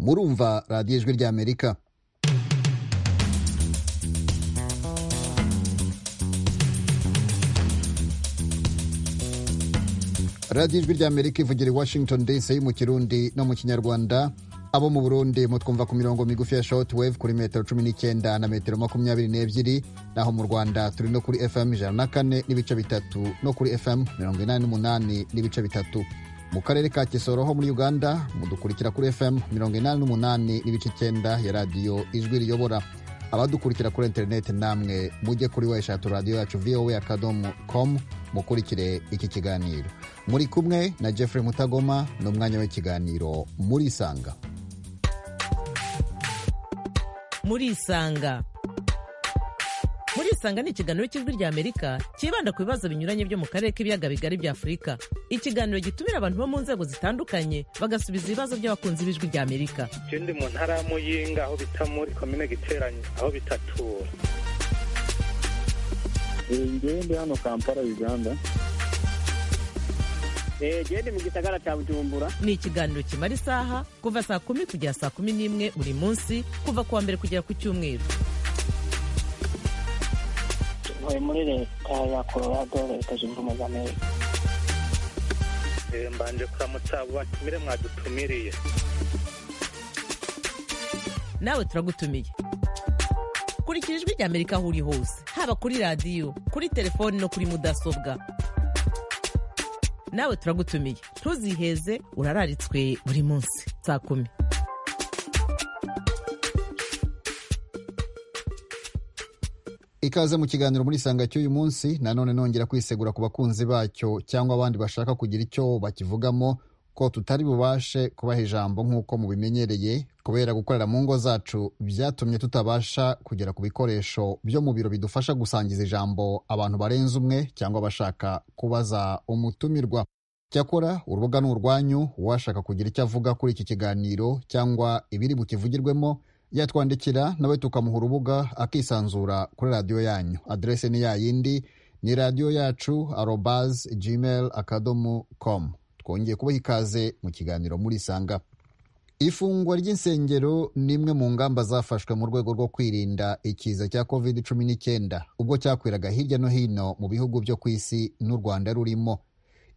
murumva radiyo ijwi ry'amerika radiyo ijwi ry'amerika ivugira i washington dc mu kirundi no mu kinyarwanda abo mu burundi mutwumva ku mirongo migufi ya shortwave kuri metero cumi n'icyenda na metero makumyabiri n'ebyiri naho mu rwanda turi no kuri fm ijana na kane n'ibice bitatu no kuri fm mirongo inani n'umunani n'ibice bitatu mu karere ka kisoro ho muri uganda mudukurikira kuri fm mirongo inani n'umunani n'ibice icyenda ya radiyo ijwi riyobora abadukurikira kuri interineti namwe mujye kuri weshatu radiyo yacu voa akadomo komu mukurikire iki kiganiro muri kumwe na jeffrey mutagoma ni umwanya w'ikiganiro muri isanga muri isanga muri isanga ni ikiganiro cy'ijwi rya amerika cyibanda ku bibazo binyuranye byo mu karere k'ibiyaga bigari bya afurika ikiganiro gitumira abantu bo mu nzego zitandukanye bagasubiza ibibazo by'abakunzi b'ijwi rya amerika ikindi mu ntara ya muyinga aho bita muri komine giteranye aho bitatura ingende hano kampala uganda gende mu gisagara cya bujumbura ni ikiganiro kimara isaha kuva saa kumi kugera saa kumi n'imwe buri munsi kuva ku wa mbere kugera ku cyumweru tuvuye muri leta ya colorado leta zunze ubumwe za amerika mbanje kuramutsa batumire mwadutumiriye nawe turagutumiye kurikira ijwi rya amerika aho uri hose haba kuri radiyo kuri telefoni no kuri mudasobwa nawe turagutumiye ntuziheze urararitswe buri munsi saa kumi ikaze mu kiganiro muri isanga cy'uyu munsi nanone nongera kwisegura ku bakunzi bacyo cyangwa abandi bashaka kugira icyo bakivugamo ko tutari bubashe kubaha ijambo nk'uko mubimenyereye kubera gukorera mu ngo zacu byatumye tutabasha kugera ku bikoresho byo mu biro bidufasha gusangiza ijambo abantu barenze umwe cyangwa bashaka kubaza umutumirwa cyakora urubuga ni urwanyu uwashaka kugira icyo avuga kuri iki kiganiro cyangwa ibiri bukivugirwemo yatwandikira nawe tukamuha urubuga akisanzura kuri radiyo yanyu aderese ni yayindi ni radiyo yacu arobazi gmail akadomo komu twongeye kubaha ikaze mu kiganiro muri sanga ifungwa ry'insengero ni imwe mu ngamba zafashwe mu rwego rwo kwirinda ikiza cya covid cumi n'icyenda ubwo cyakwiraga hirya no hino mu bihugu byo ku isi n'u rwanda rurimo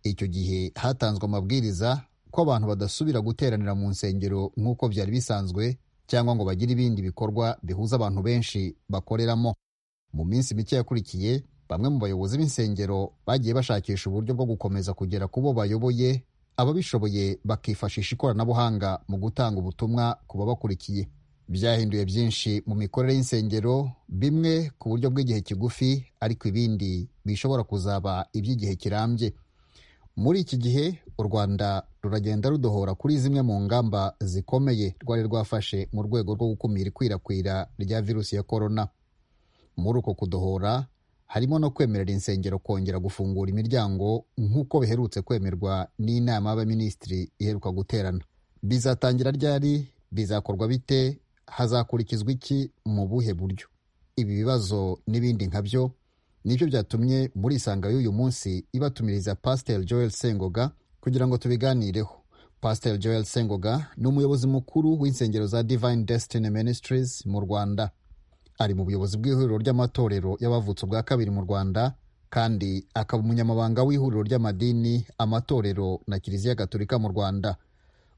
icyo gihe hatanzwe amabwiriza ko abantu badasubira guteranira mu nsengero nk'uko byari bisanzwe cyangwa ngo bagire ibindi bikorwa bihuza abantu benshi bakoreramo mu minsi mike yakurikiye bamwe mu bayobozi b'insengero bagiye bashakisha uburyo bwo gukomeza kugera ku bo bayoboye ababishoboye bakifashisha ikoranabuhanga mu gutanga ubutumwa ku babakurikiye byahinduye byinshi mu mikorere y'insengero bimwe ku buryo bw'igihe kigufi ariko ibindi bishobora kuzaba iby'igihe kirambye muri iki gihe u rwanda ruragenda rudohora kuri zimwe mu ngamba zikomeye rwari rwafashe mu rwego rwo gukumira ikwirakwira rya virusi ya korona muri uko kudohora harimo no kwemerera insengero kongera gufungura imiryango nk'uko biherutse kwemerwa n'inama y'abaminisitiri iheruka guterana bizatangira ryari bizakorwa bite hazakurikizwa iki mu buhe buryo ibi bibazo n'ibindi nka byo nibyo byatumye muri isanga y'uyu munsi ibatumiriza pasiteri joel sengoga kugira ngo tubiganireho pasiteri joel sengoga ni umuyobozi mukuru w'insengero za divine destiny ministries mu rwanda ari mu buyobozi bw'ihuriro ry'amatorero y'abavutse ubwa kabiri mu rwanda kandi akaba umunyamabanga w'ihuriro ry'amadini amatorero na kiliziya gaturika mu rwanda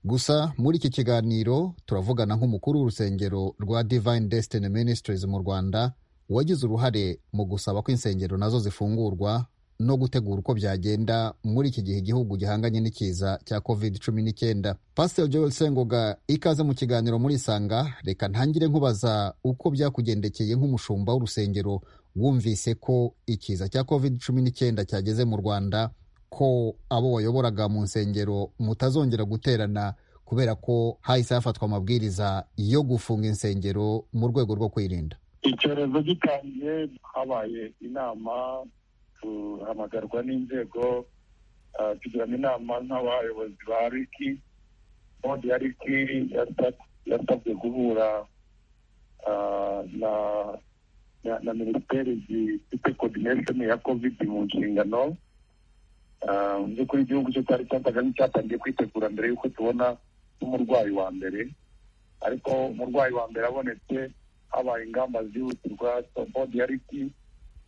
gusa muri iki kiganiro turavugana nk'umukuru w'urusengero rwa divine destiny ministries mu rwanda wagize uruhare mu gusaba ko insengero nazo zifungurwa no gutegura uko byagenda muri iki gihe igihugu gihanganye n'ikiza cya covid cumi n'icyenda pasiteri joel sengoga ikaze mu kiganiro muri isanga reka ntangire nkubaza uko byakugendekeye nk'umushumba w'urusengero wumvise ko ikiza cya covid cumi n'icyenda cyageze mu rwanda ko abo wayoboraga mu nsengero mutazongera guterana kubera ko hahise hafatwa amabwiriza yo gufunga insengero mu rwego rwo kwirinda icyorezo gitangiye habaye inama tuhamagarwa n'inzego tugiramo inama nk'abayobozi ba riki bodi ya riki yasabwe guhura na minisiteri zifite kodinesheni ya kovidi mu nshingano mu by'ukuri igihugu cyo cyari cyatangamo cyatangiye kwitegura mbere y'uko tubona n'umurwayi wa mbere ariko umurwayi wa mbere abonetse habaye ingamba zihutirwa bodi ya riti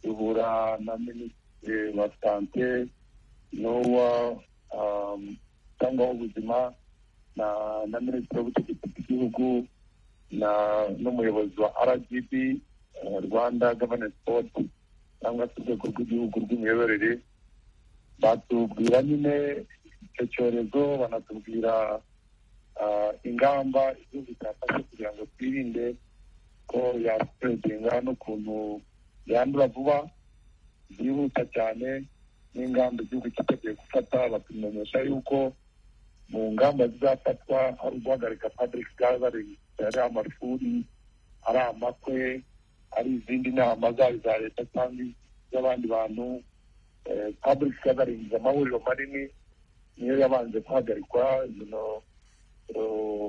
ihura na minisitiri wa sante n'uwa cyangwa w'ubuzima na na minisitiri w'ubutegetsi bw'igihugu na n'umuyobozi wa rgb eh, rwanda governance board cyangwa se urwego rw'igihugu rw'imiyoborere batubwira nyine icyo cyorezo banatubwira ah, ingamba igihugu cyafashe kugira ngo twirinde ko yasipedinga n'ukuntu yandura vuba byihuta cyane n'ingamba igihugu cyiteguye gufata batumenyesha yuko mu ngamba zizafatwa ari uguhagarika public gathering ari amashuri ari amakwe ari izindi nama zaba iza leta cyangwa iz'abandi bantu Eh, public gathering amahuriro manini niyo yabanje guhagarikwa bino eh,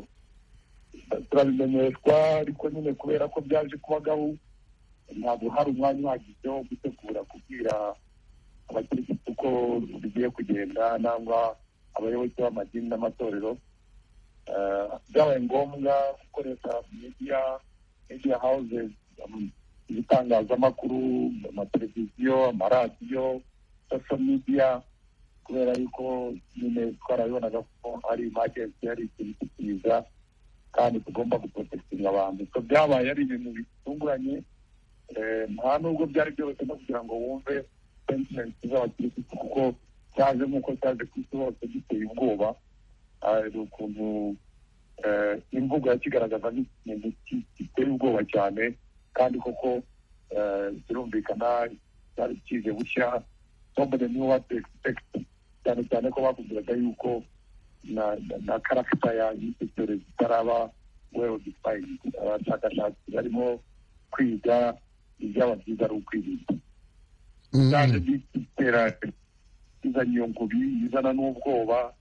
turabimenyeshwa ariko nyine kubera ko byaje kubagaho ntabwo hari umwanya uhagije wo gutegura kubwira abakirisitu ko bigiye kugenda nangwa abayoboke b'amadini n'amatorero Eh, byabaye ngombwa gukoresha media media houses um, ibitangazamakuru amateleviziyo amaradiyo social media kubera yuko nyine twarabibonaga ko ari imajensi yari ikintu kikiza kandi tugomba guprotekitinga abantu so byabaye ari ibintu bitunguranye Eh, nta nubwo byari byoroshye no kugira ngo wumve sentimenti z'abakirisitu kuko cyaje nk'uko cyaje ku isi hose giteye ubwoba hari ukuntu eh, imvugo yakigaragaza nk'ikintu ki- giteye ubwoba cyane kandi koko eh, birumvikana cyari kije bushya nobody knew what to expect cyane cyane ko bakubwiraga yuko na na- na karagita ya y'icyo cyorezo itaraba well defined abashakashatsi barimo kwiga ibyaba byiza ari ukwirinda Mm, cyaje mm. gitera izana iyo ngubi izana n'ubwoba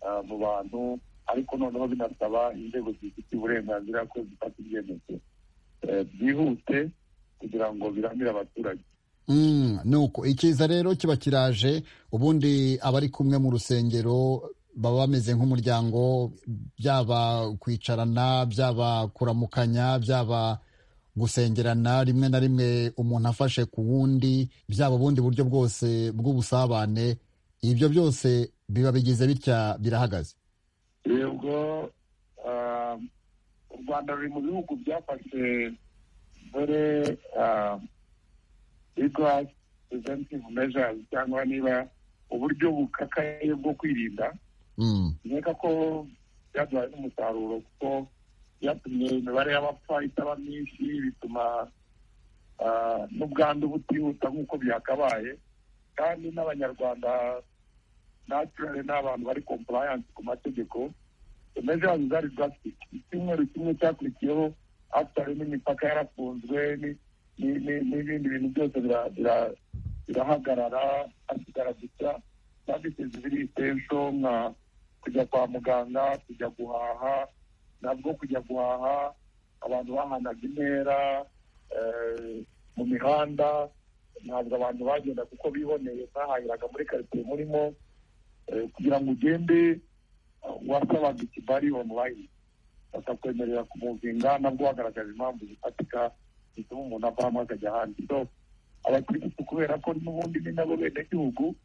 ah, mu bantu ariko noneho binasaba inzego zifite uburenganzira ko zifata ibyemezo eh, byihute kugira ngo biramire abaturage Mm, nuko ikiza rero kiba kiraje ubundi abari kumwe mu rusengero baba bameze nk'umuryango byaba kwicarana byaba kuramukanya byaba gusengerana rimwe na rimwe umuntu afashe ku wundi byaba ubundi buryo bwose bw'ubusabane ibyo byose biba bigize bitya birahagaze yego ah, u rwanda ruri mu bihugu byafashe dore rigorasi preventive measures cyangwa niba uburyo bukakaye bwo kwirinda Mm, nkeka ko byaduhaye n'umusaruro kuko byatumye imibare y'abapfa itaba myinshi bituma ah, n'ubwandu butihuta nk'uko byakabaye kandi n'abanyarwanda naturally ni abantu bari compliance ku mategeko measures zari drastic icyumweru kimwe cyakurikiyeho after n'imipaka yarafunzwe ni- ni- ni- n'ibindi bintu byose bira- bira- birahagarara hasigara gusa services ziri itensho nka kujya kwa muganga kujya guhaha ntabwo kujya guhaha abantu bahanaga intera eh, mu mihanda ntabwo abantu bagenda kuko biboneye bahahiraga muri karitsiye murimo eh, kugira ngo ugende eh, wasabaga ikibari online batakwemerera kumuvinga nabwo bagaragaje impamvu zifatika zituma umuntu avamo akajya ahandi so abakirisitu kubera ko n'ubundi ni nabo benegihugu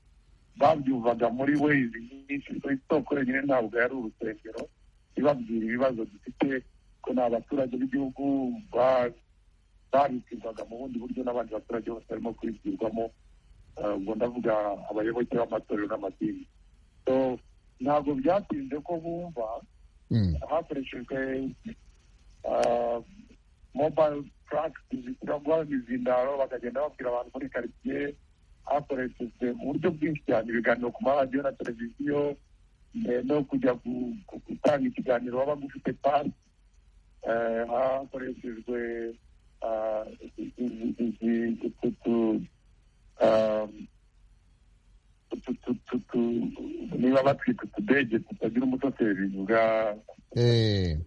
babyuvaga muri wezi nyinshi so isoko yonyine ntabwo yari urusengero ibabwira ibibazo dufite ko ni abaturage b'igihugu ba- babibwirwaga mu bundi buryo n'abandi baturage bose barimo kubibwirwamo Eh, ubwo ndavuga abayoboke b'amatorero n'amadini so ntabwo byatinze ko bumva mm. hakoreshejwe ah, mobile practice zirangwa n'izindaro bakagenda babwira abantu muri karitsiye hakoreshejwe uburyo bwinshi cyane ibiganiro ku maradiyo na televiziyo eh, no kujya gu- gu- gutanga ikiganiro waba ufite pasi hakoreshejwe ah, izi- izi- utu- utu- ah, utu- utu- utu- niba batwita utudege tutagira umushoferi bwa Eh,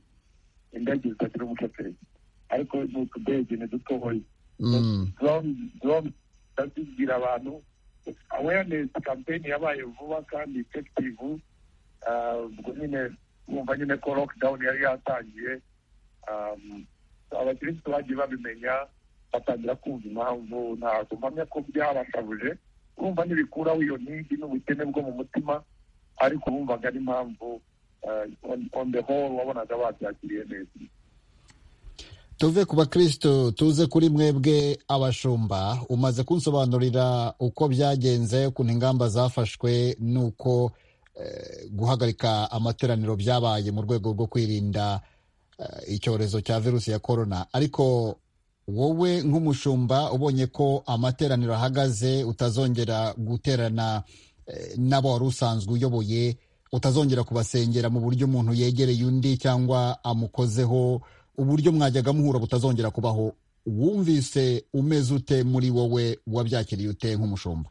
indege zitagira umushoferi ariko ni utudege ni dutoya mm. ndabibwira abantu awareness campaign yabaye vuba kandi effective Ah, ubwo nyine wumva nyine ko lockdown yari yatangiye abakirisitu bagiye babimenya batangira kumva impamvu ntabwo mpamya ko byabashabuje kumva ntibikuraho iyo ntigi n'ubukene bwo mu mutima ariko bumvaga n'impamvu on the whole wabonaga babyakiriye neza tuve ku bakristo tuze kuri mwebwe abashumba umaze kunsobanurira uko byagenze ukuntu ingamba zafashwe n'uko eh, guhagarika amateraniro byabaye mu rwego rwo kwirinda eh, icyorezo cya virusi ya korona ariko wowe nk'umushumba ubonye ko amateraniro ahagaze utazongera guterana eh, n'abo wari usanzwe uyoboye utazongera kubasengera mu buryo umuntu yegereye undi cyangwa amukozeho uburyo mwajyaga muhura butazongera kubaho wumvise umeze ute muri wowe wabyakiriye ute nk'umushumba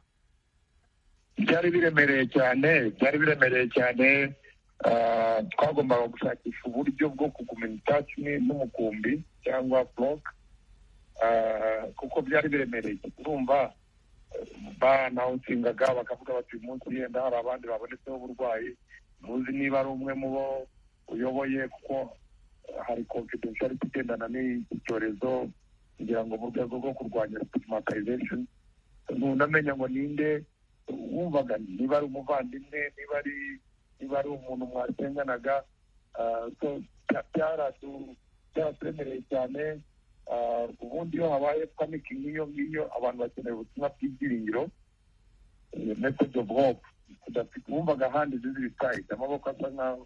byari biremereye cyane byari biremereye cyane ah, twagombaga gushakisha uburyo bwo kugumana itacumi n'umukumbi cyangwa buroke Ah, kuko byari biremereye urumva eh, banawutsingaga bakavuga bati uyu munsi yenda hari abandi babonetseho uburwayi ntuzi niba ari umwe mu bo uyoboye kuko hari confidentiality igendana n'iki cyorezo kugira ngo mu rwego rwo kurwanya stigmatization ntunamenya ngo ninde wumvaga niba ari umuvandimwe niba ari niba ari umuntu mwasenganaga ah, so bya- byaratu- byaratwemereye cyane Ah, ubundi iyo habaye panic nk'iyo ngiyo abantu bakeneye ubutumwa bw'ibyiringiro eh, message of hope udafite wumvaga ahandi zizi bitahita amaboko asa nkaho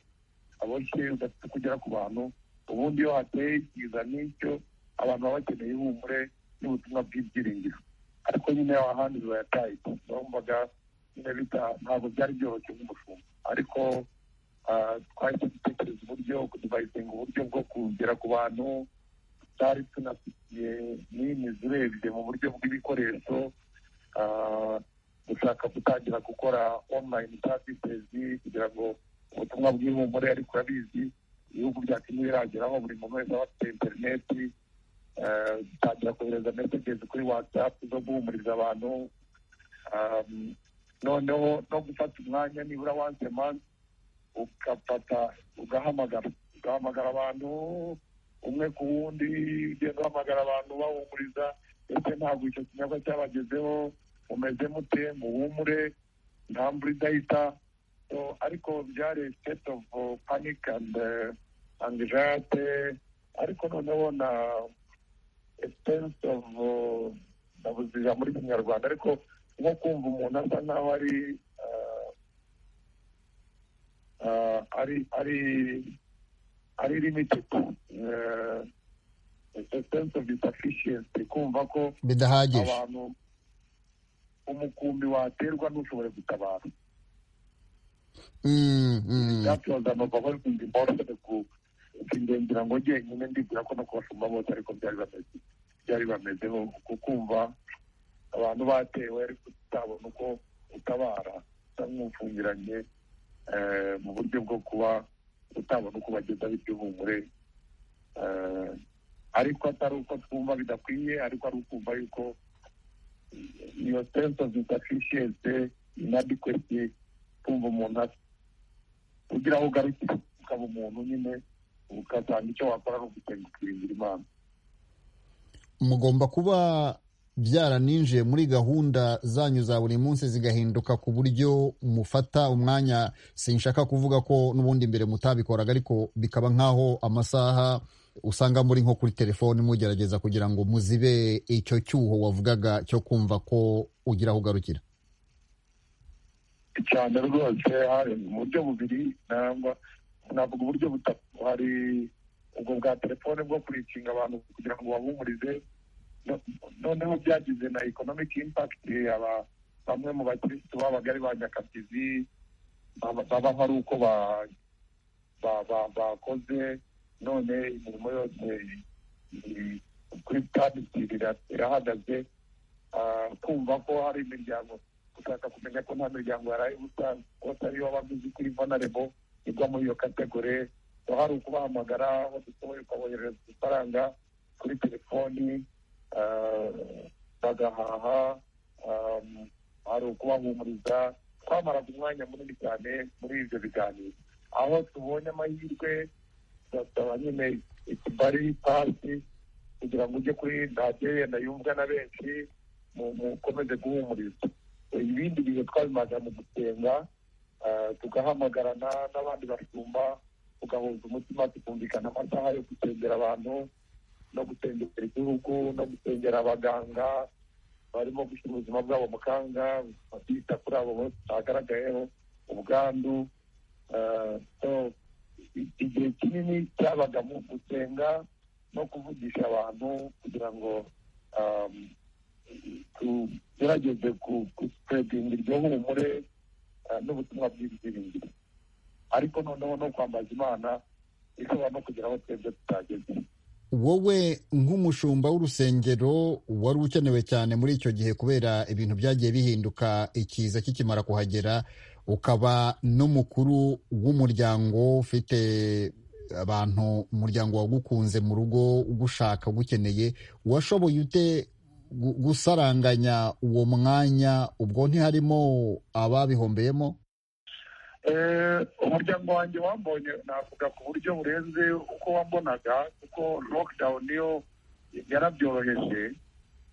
aboshye udafite kugera ku bantu ubundi iyo hateye ikiza n'icyo abantu baba bakeneye ihumure n'ubutumwa bw'ibyiringiro ariko nyine aho ahandi biba yatahita wumvaga nyine bita ntabwo byari byoroshye nk'umushumba ariko ah, twahise dutekereza uburyo kudivayisinga uburyo bwo kugera ku bantu twari tunafitiye nini zirebye mu buryo bw'ibikoresho ah, gushaka gutangira gukora online services kugira ngo ubutumwa bw'ihumure ariko urabizi ibihugu bya kenya birageraho buri muntu wese aba afite interineti ah, dutangira kohereza messages kuri whatsapp zo guhumuriza abantu Ah, noneho no gufata umwanya nibura once a month ugafata ugahamagara ugahamagara abantu umwe ku wundi ugenda uhamagara abantu bahumuriza ndetse ntabwo icyo kinyobwa cyabagezeho mumeze mute muhumure nta mvura idahita So, ariko byari state of uh, panic and uh, anxiety ariko noneho na sense of uh, nabuze ijambo muri kinyarwanda ariko nko kumva umuntu asa nkaho ari uh, uh, ari ari ari limited uh, a sense of insufficiency kumva ko bidahagije abantu umukumbi waterwa ntushobore gutabara Mm, mm. byatoza amababa bimoroshe ku ngira ngo njyenyine ndibwira ko no kubashumba bose ariko byari bameze byari bamezeho ku kumva abantu batewe ariko utabona uko utabara usa nk'ufungiranye eh, mu buryo bwo kuba utabona uko bageza bityo humure Eh, ariko atari uko twumva bidakwiye ariko ari ukumva yuko iyo sense of insufficiency inadequacy kumva umuntu asa kugira aho ugarukira ukaba umuntu nyine ukazana icyo wakora ni ugusenga ukiringira imana mugomba kuba byaraninjiye muri gahunda zanyu za buri munsi zigahinduka ku buryo mufata umwanya sinshaka kuvuga ko n'ubundi mbere mutabikoraga ariko bikaba nk'aho amasaha usanga muri nko kuri telefoni mugerageza kugira ngo muzibe icyo cyuho wavugaga cyo kumva ko ugira aho ugarukira cyane rwose hari mu buryo bubiri nangwa navuga uburyo butatu hari ubwo bwa telefone bwo kurikinga abantu kugira ngo babumurize noneho byagize na economic impact aba- bamwe mu bakirisitu babaga ari ba nyakabyizi baba baba hari uko ba- ba- ba- bakoze none imirimo yose iri kuri paditi irahagaze Ah, kumva ko hari imiryango gushaka kumenya ko nta miryango yaraye ubusa kose ariyo babizi kuri vulnerable igwa muri iyo kategori so hari ukubahamagara badusohoye ukaboherereza amafaranga kuri telefoni ah, bagahaha ah, hari ukubahumuriza twamaraga umwanya munini cyane muri ibyo biganiro aho tubonye amahirwe tugasaba nyine ikibari pasi kugira ngo ujye kuri ntagerenda yumvwa na benshi mu- mu- ukomeze guhumuriza ibindi bintu twabimaze mu gusenga ah, tugahamagarana n'abandi bashumba tugahuza umutima tukumvikana amasaha yo gusengera abantu no gusengera igihugu no gusengera abaganga barimo gushyira ubuzima bwabo mu kanga bita kuri abo bose bagaragayeho ubwandu ah, so, i- igihe kinini cyabaga mu gusenga no kuvugisha abantu kugira ngo um, tugerageze gusipredinga iryo humure ah, n'ubutumwa bw'ibyiringiro ariko noneho no kwambaza imana ishobora no kugera aho twebwe tutageze wowe nk'umushumba w'urusengero wari ukenewe cyane muri icyo gihe kubera ibintu byagiye bihinduka ikiza kikimara kuhagera ukaba n'umukuru w'umuryango ufite abantu umuryango wagukunze mu rugo ugushaka ugukeneye washoboye ute gu- gusaranganya uwo mwanya ubwo ntiharimo ababihombeyemo Eh, umuryango wanjye wambonye navuga ku buryo burenze uko wambonaga kuko lockdown yo yarabyoroheje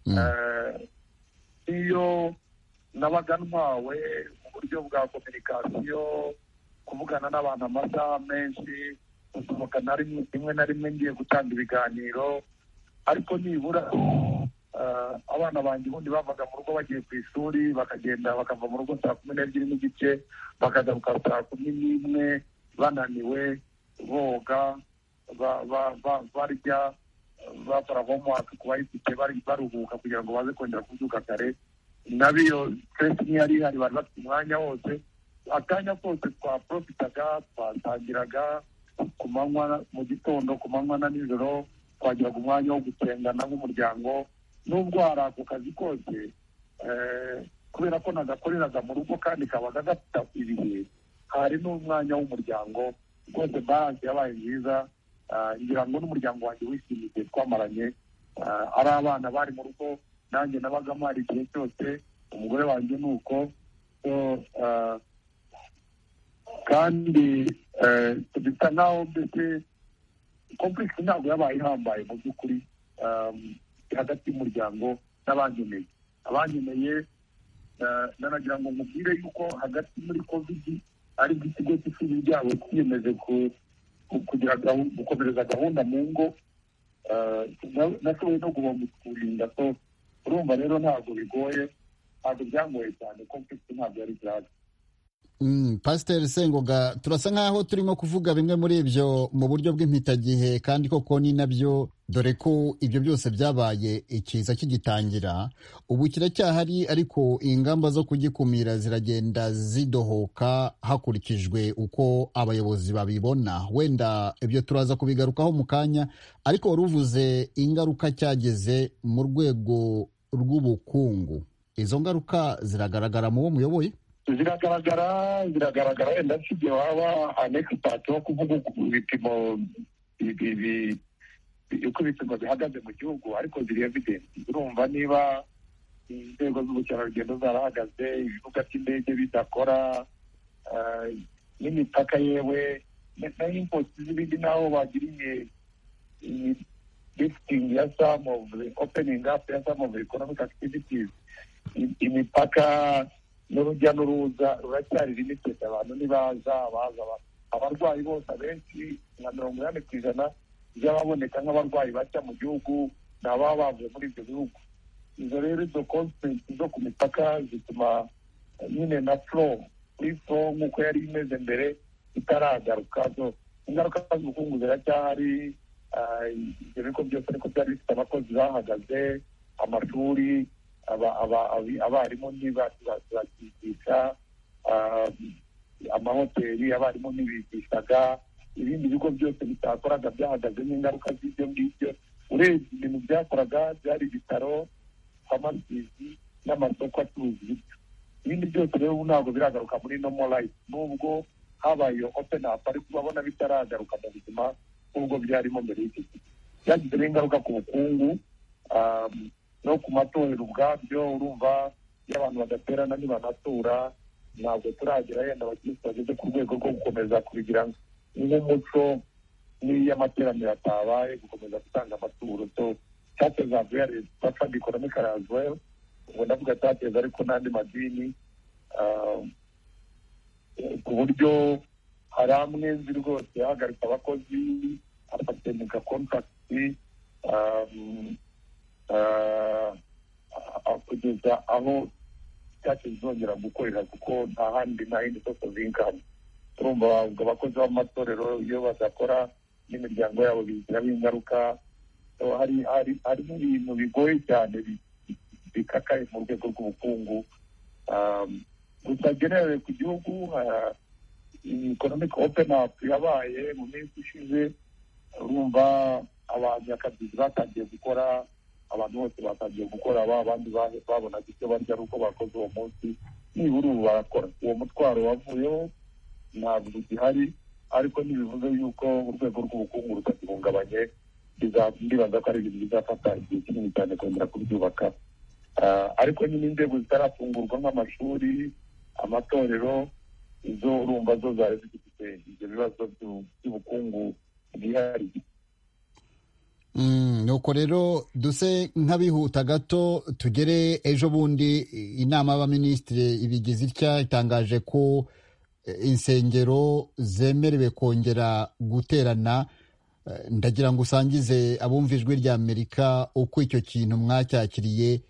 Mm. Eh, iyo nabaga ntwawe mu buryo bwa kominikasiyo kuvugana n'abantu amasaha menshi gusohoka na rimwe rimwe na rimwe ngiye gutanga ibiganiro ariko nibura eh, abana banjye ubundi bavaga mu rugo bagiye ku ishuri bakagenda bakava mu rugo saa kumi n'ebyiri n'igice bakagaruka saa kumi n'imwe bananiwe boga ba- ba- ba- barya bakora homework ku bayifite bari baruhuka kugira ngo baze kongera kubyuka kare nabiyo stress ntiyari ihari bari bafite umwanya wose akanya kose twaprofitaga twatangiraga ku manywa mu gitondo ku manywa na nijoro twagiraga umwanya wo gusengana nk'umuryango n'ubwo hari ako kazi kose eh, kubera ko nagakoreraga mu rugo kandi kabaga gafite ibihe hari n'umwanya w'umuryango rwose balance yabaye nziza Ah, ngira ngo n'umuryango wanjye wishimiye igihe twamaranye Ah, ari abana bari mu rugo nanjye nabaga mpari igihe cyose umugore wanjye ni uko So, ah, kandi eh, bisa nkaho mbese complex ntabwo yabaye ihambaye mu by'ukuri um, hagati y'umuryango n'abankeneye abankeneye eh, nanagira ngo mubwire yuko hagati muri covid ari bwo ikigo cy'ishuri ryabo twiyemeje ku ku- kugira gahunda gukomereza gahunda mu ngo eh, na- nashoboye no kurinda so urumva rero ntabwo bigoye ntabwo byangoye cyane kompegisi ntabwo yari byaje Mm, pasiteri sengoga turasa nk'aho turimo kuvuga bimwe muri ibyo mu buryo bw'impitagihe kandi koko ni nabyo dore ko ibyo byose byabaye ikiza kigitangira ubu kiracyahari ariko ingamba zo kugikumira ziragenda zidohoka hakurikijwe uko abayobozi babibona wenda ibyo turaza kubigarukaho mu kanya ariko wari uvuze ingaruka cyageze mu rwego rw'ubukungu izo ngaruka ziragaragara mu bo muyoboye ziragaragara ziragaragara wenda si igihe waba anegipati wo kuvuga uku- ibipimo ibi- ibi- uko ibipimo bihagaze mu gihugu ariko ziri evidensi urumva niba inzego z'ubukerarugendo zarahagaze ibibuga by'indege bidakora eh, n'imipaka yewe na- na impoti z'ibindi naho bagiriye iyi lifting ya some of the opening up ya some of the economic activities I- imipaka n'urujya n'uruza ruracyari limited abantu ntibaza baza ba- abarwayi bose abenshi nka mirongo inani ku ijana by'ababoneka nk'abarwayi bashya mu gihugu ni ababa bavuye muri ibyo bihugu izo rero izo constraints zo ku mipaka zituma eh, nyine na flow kuri flow nk'uko yari imeze mbere itaragaruka so ingaruka z'ubukungu ziracyahari ah, ibyo bigo byose ariko byari bifite abakozi bahagaze amashuri aba- aba- abi- abarimu ntibakigisha amahoteli abarimu ntibigishaga ibindi bigo byose bitakoraga byahagaze n'ingaruka z'ibyo ngibyo urebye ibintu byakoraga byari ibitaro famasizi n'amasoko acuruza ibiryo ibindi byose rero ubu ntabwo biragaruka muri nomo rayifu nubwo habaye iyo openi apu ariko urabona bitaragaruka mu buzima nk'ubwo byarimo mbere y'iki gihe byagizeho ingaruka ku bukungu um, no ku matorero ubwabyo urumva iyo abantu badaterana ntibanatura ntabwo turagera yenda abakirisitu bageze ku rwego rwo gukomeza kubigira nk'umuco n'iyo amateraniro atabaye gukomeza gutanga amaturo so tate zavuye ya leta fandi ekonomike razwel ubwo ndavuga tateza ariko n'andi madini ah, eh, ku buryo hari amwe nzi rwose yahagarika abakozi abatenika kontakiti kugeza aho tate zizongera gukorera kuko nta handi nta yindi soko z'ingano turumva ubwo abakozi b'amatorero iyo badakora n'imiryango yabo bigiraho ingaruka So, hari hari hari n'ibintu bigoye cyane bi- bi- bikakaye mu rwego rw'ubukungu Um, gusa generere ku gihugu ha- economic open up yabaye mu minsi ishize urumva abanyakazi batangiye gukora abantu bose batangiye gukora ba bandi ba- babonaga icyo barya ari uko bakoze uwo munsi nibura ubu barakora uwo mutwaro wavuyeho ntabwo ugihari ariko ntibivuze yuko urwego rw'ubukungu rutagihungabanye biza- ndibaza ko ari ibintu bizafata igihe kinini cyane kongera kubyubaka Ah, ariko nyine inzego zitarafungurwa nk'amashuri amatorero izo urumva zo zari zifite ibyo bibazo byu- by'ubukungu bwihariye Mm, nuko rero duse nk'abihuta gato tugere ejo bundi inama y'abaminisitiri ibigize itya itangaje ko eh, insengero zemerewe kongera guterana Eh, ndagira ngo usangize abumva ijwi rya amerika uko icyo kintu mwacyakiriye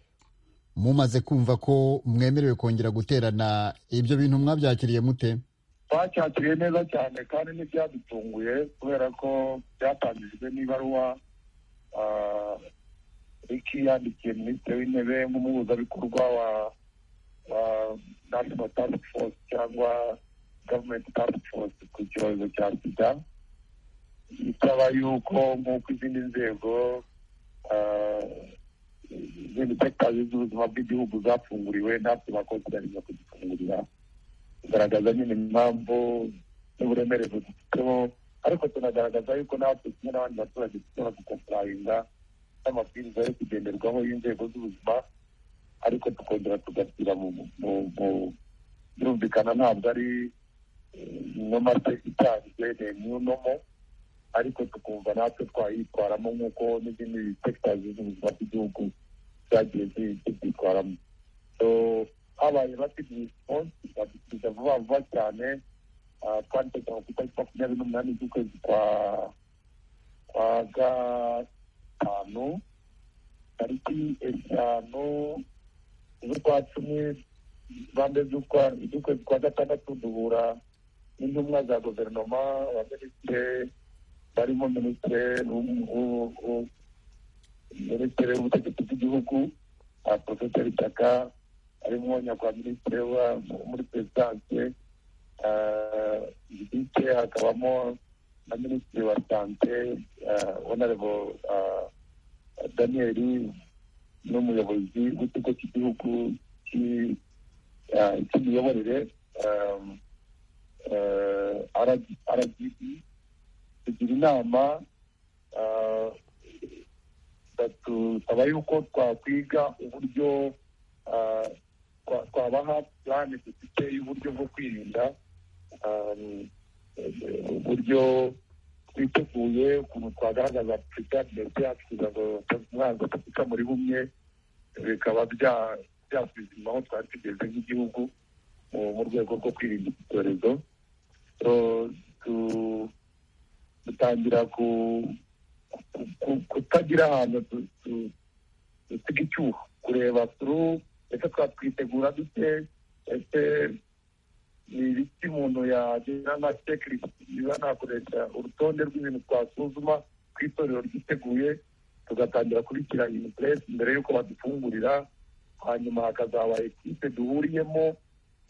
mumaze kumva ko mwemerewe kongera guterana ibyo bintu mwabyakiriye mute twacyakiriye neza cyane kandi ntibyadutunguye kubera ko byatangijwe n'ibaruwa ah, riki yandikiye minisitiri w'intebe nk'umuhuzabikorwa wa wa national task force cyangwa government task force ku cyorezo cya sida ikaba yuko nk'uko izindi nzego ah, izindi sekitazi z'ubuzima bw'igihugu zafunguriwe natwe bakonsidaringa kuzifungurira kugaragaza nyine impamvu n'uburemere budufiteho ariko tunagaragaza yuko natwe kimwe n'abandi baturage dushobora gukomporayinga n'amabwiriza yo kugenderwaho y'inzego z'ubuzima ariko tukongera tugasira mu mu- mu- birumvikana ntabwo ari inoma se itanzwe ni new nomo ariko tukumva natwe twayitwaramo nk'uko n'izindi sekitazi z'ubuzima bw'igihugu zagiye zi- zibyitwaramo so habaye rapid response badusubiza vuba vuba cyane Ah, twari tugiye ku itariki makumyabiri n'umunani z'ukwezi kwa kwa gatanu tariki eshanu z'ukwa cumi bande z'ukwa z'ukwezi kwa gatandatu duhura n'intumwa za guverinoma abaminisitiri barimo minisitiri w'u- w'u- w'u- minisitiri w'ubutegetsi bw'igihugu ah, porofeseri taka harimo nyakubahwa wa muri perezidanse bike hakabamo na minisitiri wa sante onarebo daniyeli n'umuyobozi w'ikigo cy'igihugu cy'i- ah, cy'imiyoborere rgb tugira inama ah, batusaba yuko twakwiga uburyo ah, twa- twabaha plani dufite y'uburyo bwo kwirinda um, eh, uburyo twiteguye ukuntu twagaragaza preparedness yacu kugira ngo umwanzi utapfa muri bumwe bikaba bya- byasuzuma aho twari tugeze nk'igihugu mu- mu rwego rwo kwirinda iki cyorezo So, tu- dutangira ku- ku- ku- kutagira ahantu tu- tu- dusiga icyuho kureba turu ese twakwitegura dute ese ni ibiki umuntu yagira nka checklist niba nakoresha urutonde rw'ibintu twasuzuma ku itorero ryiteguye tugatangira kubishyira in place mbere y'uko badufungurira hanyuma hakazaba ekipe duhuriyemo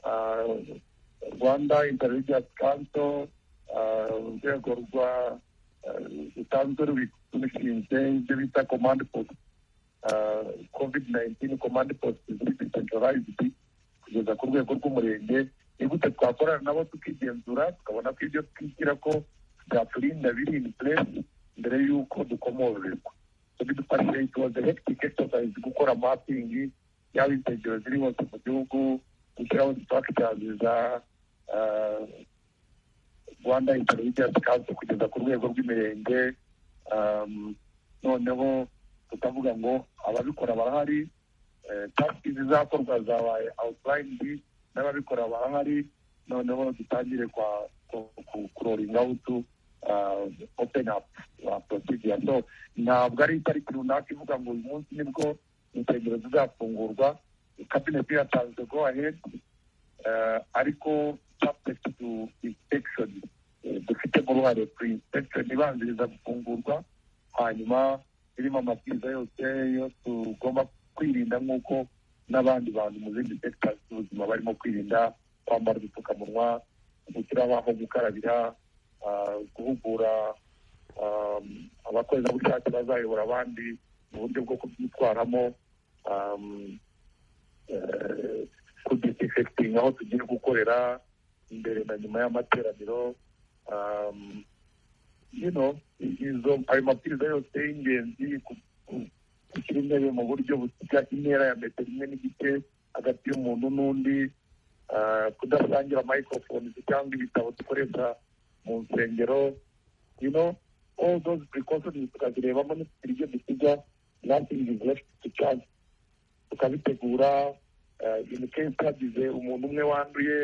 ah, rwanda intelligence council ah, urwego rwa ah, rusanzwe rubishinzwe ibyo bita command post covid nineteen command post ziri decentralized kugeza ku rwego rw'umurenge ni gute twakorana nabo tukigenzura tukabona ko ibyo twigira ko byaturinda biri in place mbere y'uko dukomorerwa bidufashije it was a hectic exercise gukora mapping yaba insengero ziri hose mu gihugu gushyiraho structures za ah, rwanda interineti yasikase kugeza ku rwego rw'imirenge um, noneho tukavuga ngo ababikora barahari eh, taxi zizakorwa zabaye outlined n'ababikora barahari noneho dutangire kwa ku- ku- kuroring out uh, open up uh, procedure so ntabwo ari itariki runaka ivuga ngo uyu munsi nibwo insengero zizafungurwa kabineti yatanze go ahead eh, ariko subject to inspection eh, dufitemo uruhare kuri inspection ibanziriza gufungurwa hanyuma irimo amabwiriza yose yo tugomba kwirinda nk'uko n'abandi bantu mu zindi sekita z'ubuzima barimo kwirinda kwambara udupfukamunwa gushyira aho gukarabira ah, guhugura ah, abakorerabushake bazayobora abandi mu buryo bwo kubyitwaramo ah, kudisinfecting aho tugiye gukorera imbere na nyuma y'amateraniro um, you know izo ayo mabwiriza yose y'ingenzi ku- ku- gushyira intebe mu buryo busiga intera ya metero imwe n'igice hagati y'umuntu n'undi ah, kudasangira microphones cyangwa ibitabo dukoresha mu nsengero you know all those precautions tukazirebamo ntitugira ibyo dusiga nothing is left to chance tukabitegura eh, in case hagize umuntu umwe wanduye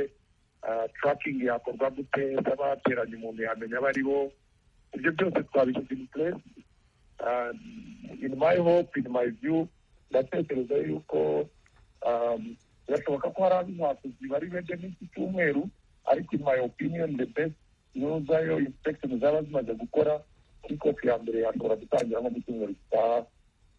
eh, tracking yakorwa gute niba hateranye umuntu yamenya abo ari bo ibyo byose twabishyize in place And in my hope in my view ndatekereza yuko um, birashoboka ko hari ab'inkwakuzi bari bende n'iki cyumweru ariko in my opinion the best zayo inspection zaba zimaze gukora kikofu ya mbere yashobora gutangira nko mu cyumweru gitaha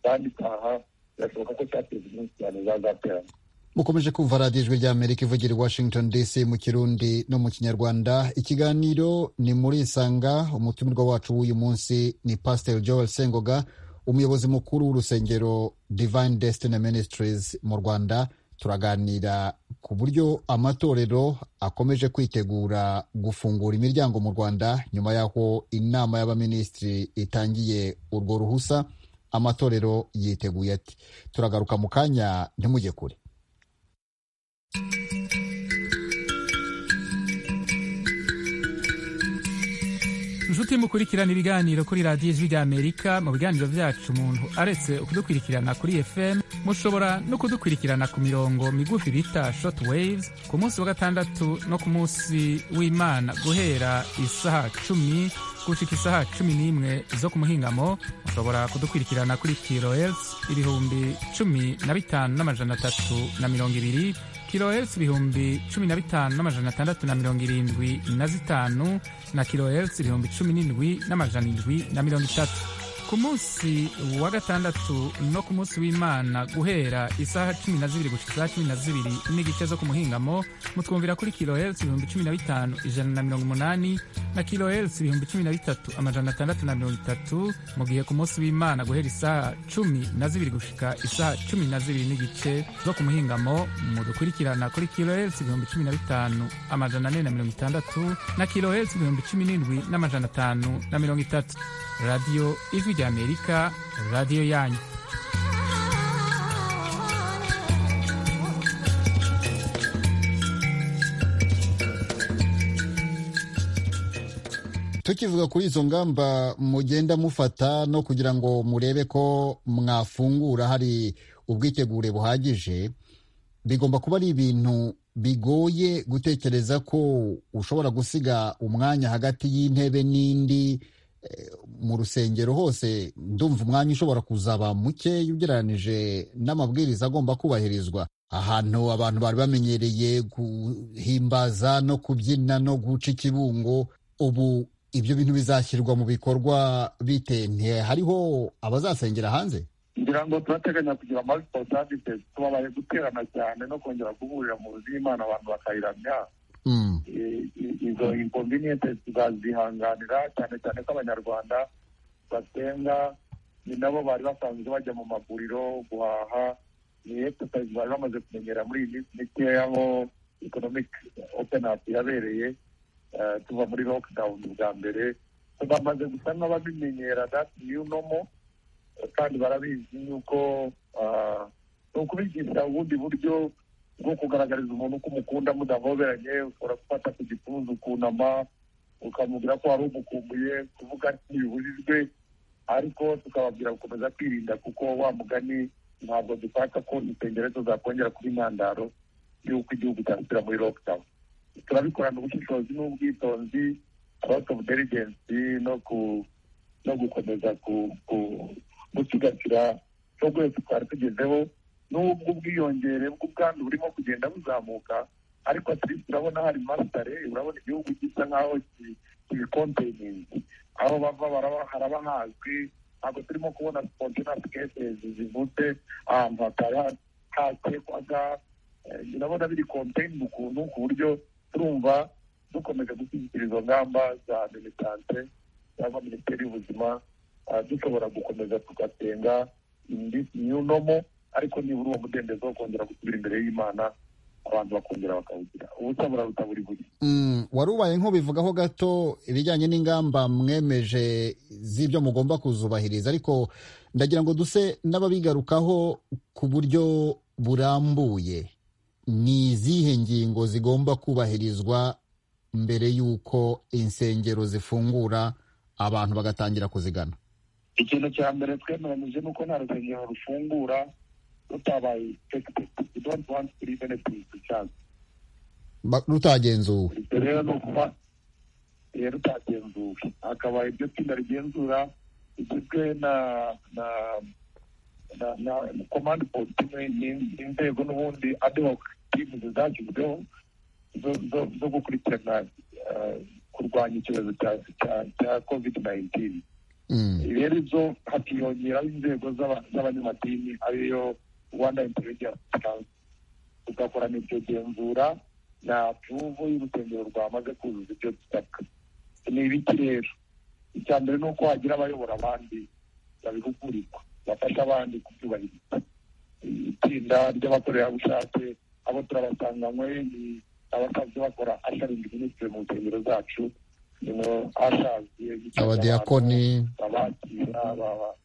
kandi itaha birashoboka ko cyateza iminsi cyane zazaterana mukomeje kumva radiyo ijwi ry'amerika ivugira i washington dc mu kirundi no mu kinyarwanda ikiganiro ni muri isanga umutumirwa wacu w'uyu munsi ni pasiteri joel sengoga umuyobozi mukuru w'urusengero divine destiny ministries mu rwanda turaganira ku buryo amatorero akomeje kwitegura gufungura imiryango mu rwanda nyuma y'aho inama y'abaminisitiri itangiye urwo ruhusa amatorero yiteguye ati turagaruka mu kanya ntimujye kure inshuti mukurikirana ibiganiro kuri radiyo ijwi ry'amerika mu biganiro byacu umuntu aretse kudukurikirana kuri fm mushobora no kudukurikirana ku mirongo migufi bita short waves ku munsi wa gatandatu no ku munsi w'imana guhera isaha cumi gushika isaha cumi n'imwe zo ku muhingamo mushobora kudukurikirana kuri kilohertz ibihumbi cumi na bitanu n'amajana atatu na mirongo ibiri kilohertz ibihumbi cumi na bitanu n'amajana atandatu na mirongo irindwi na zitanu na kilohertz ibihumbi cumi n'indwi n'amajana indwi na mirongo itatu ku munsi wa gatandatu no ku munsi w'imana guhera isaha cumi na zibiri gushika isaha cumi na zibiri n'igice zo ku muhingamo mutwumvira kuri kilohertz ibihumbi cumi na bitanu ijana na mirongo umunani na kilohertz ibihumbi cumi na bitatu amajana atandatu na mirongo itatu mu gihe ku munsi w'imana guhera isaha cumi na zibiri gushika isaha cumi na zibiri n'igice zo ku muhingamo mudukurikirana kuri kilohertz ibihumbi cumi na bitanu amajana ane na mirongo itandatu na kilohertz ibihumbi cumi n'indwi n'amajana atanu na mirongo itatu radiyo ijwi ry'amerika radiyo yanyu tukivuga kuri izo ngamba mugenda mufata no kugira ngo murebe ko mwafungura hari ubwitegure buhagije bigomba kuba ari ibintu bigoye gutekereza ko ushobora gusiga umwanya hagati y'intebe n'indi eh, mu rusengero hose ndumva umwanya ushobora kuzaba muke ugereranije n'amabwiriza agomba kubahirizwa ahantu abantu bari bamenyereye guhimbaza no kubyina no guca ikibungo ubu ibyo bintu bizashyirwa mu bikorwa bite ntihariho abazasengera hanze ngira ngo turateganya kugira multiple services tubabaye guterana cyane no kongera guhurira mu z'imana abantu bakayiramya Mm. I- i- izo inconvenience tukazihanganira cyane cyane ko abanyarwanda basenga ni nabo bari basanzwe bajya mu maguriro guhaha ni exercise bari bamaze kumenyera muri iyi minsi mikeya aho economic open up yabereye eh, tuva muri lockdown bwa mbere So bamaze gusa n'ababimenyera that new normal kandi barabizi yuko ah, ni ukubigisha ubundi buryo bwo kugaragariza umuntu ko umukunda mudahoberanye ushobora gufata ku gipfunsi ukunama ukamubwira ko wari umukumbuye kuvuga ntibibujijwe ariko tukababwira gukomeza kwirinda kuko wa mugani ntabwo dushaka ko impengerezo zakongera kuba intandaro y'uko igihugu cyasubira muri lockdown turabikorana ubushishozi n'ubwitonzi out of deligency no ku no gukomeza ku ku gusigasira cyo rwego twari tugezeho n'ubwo ubwiyongere bw'ubwandu burimo kugenda buzamuka ariko atirisi urabona hari masitare urabona igihugu gisa nk'aho kibikompeningi aho bava haraba hazwi ntabwo turimo kubona sipontinasi kesezi zivutse ahantu hatari hatekwaga urabona biri kompeni mu kuntu ku buryo turumva dukomeje gushyigikira izo ngamba za militante cyangwa minisiteri y'ubuzima dushobora gukomeza tugasenga nomo ariko nibura uwo mudendezo wo kongera gusubira imbere y'imana abantu bakongera bakawugira ubutabura butaburi buri wari ubaye nk'ubivugaho gato ibijyanye n'ingamba mwemeje z'ibyo mugomba kuzubahiriza ariko ndagira ngo duse n'ababigarukaho ku buryo burambuye ni izihe ngingo zigomba kubahirizwa mbere y'uko insengero zifungura abantu bagatangira kuzigana ikintu cya mbere twemeranyije ni uko nta rusengero rufungura rutabaye sekiteti idonti wanti turi benefiti cyangwa rutagenzuwe ibyo rero ni ukuba eh, rutagenzuwe hakaba iryo tsinda rigenzura rigizwe na na na na komande politime n'inzego n'ubundi adehoke timu zashyizweho zo- zo- zo gukurikirana eh, kurwanya icyorezo cya- cya- cya covid nayintini Mm. rero ibyo hakiyongeraho inzego z'aba- z'abanyamadini ariyo rwanda intelligence council tugakorana iryo genzura na apruvu y'urusengero rwamaze kuzuza ibyo bisabwa ni ibiki rero icya mbere ni uko hagira abayobora abandi babihugurirwa bafasha abandi kubyubahiriza itsinda ry'abakorerabushake abo turabasanganywe ni abasanzwe bakora asharingi minisitiri mu nsengero zacu ni mu ashazi abadiyakoni abakira baba-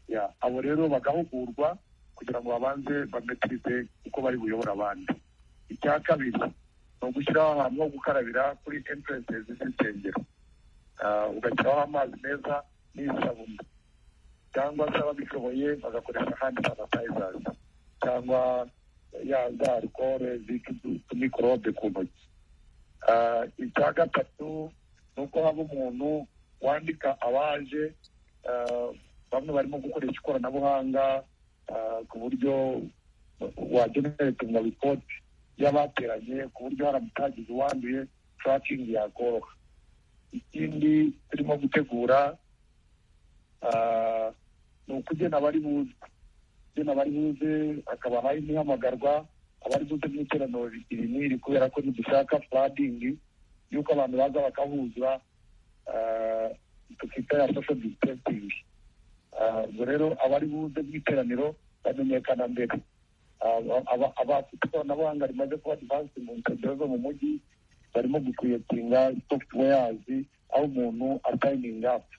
ya, abo rero bagahugurwa kugira ngo babanze bametirize uko bari buyobora abandi icya kabiri ni ugushyiraho ahantu ho gukarabira kuri entrance z'insengero Ah, ugashyiraho amazi meza n'isabune cyangwa se ababishoboye bagakoresha handi sanitizers cyangwa ya za arikore zika utumikorobe ku ntoki Ah, icya gatatu ni uko haba umuntu wandika abaje ah, bamwe barimo gukoresha ikoranabuhanga ah, ku buryo wagenerekana ripoti y'abateranye ku buryo haramutse hagize uwanduye turakingi yakoroha ikindi turimo gutegura ah, ni ukugena abari buze ugena abari buze akaba hari n'ihamagarwa abari buze mu iteraniro iri n'iri kubera ko ntidushaka fuladingi y'uko abantu baza bakahuza ah, tukita ya social distancing Ah, ubwo rero abari buze mu iteraniro bamenyekana mbere Ah, aba- abafite ikoranabuhanga rimaze kuba advansi mu nsengero zo mu mujyi barimo gukwiyetinga softwares aho umuntu asayininga apu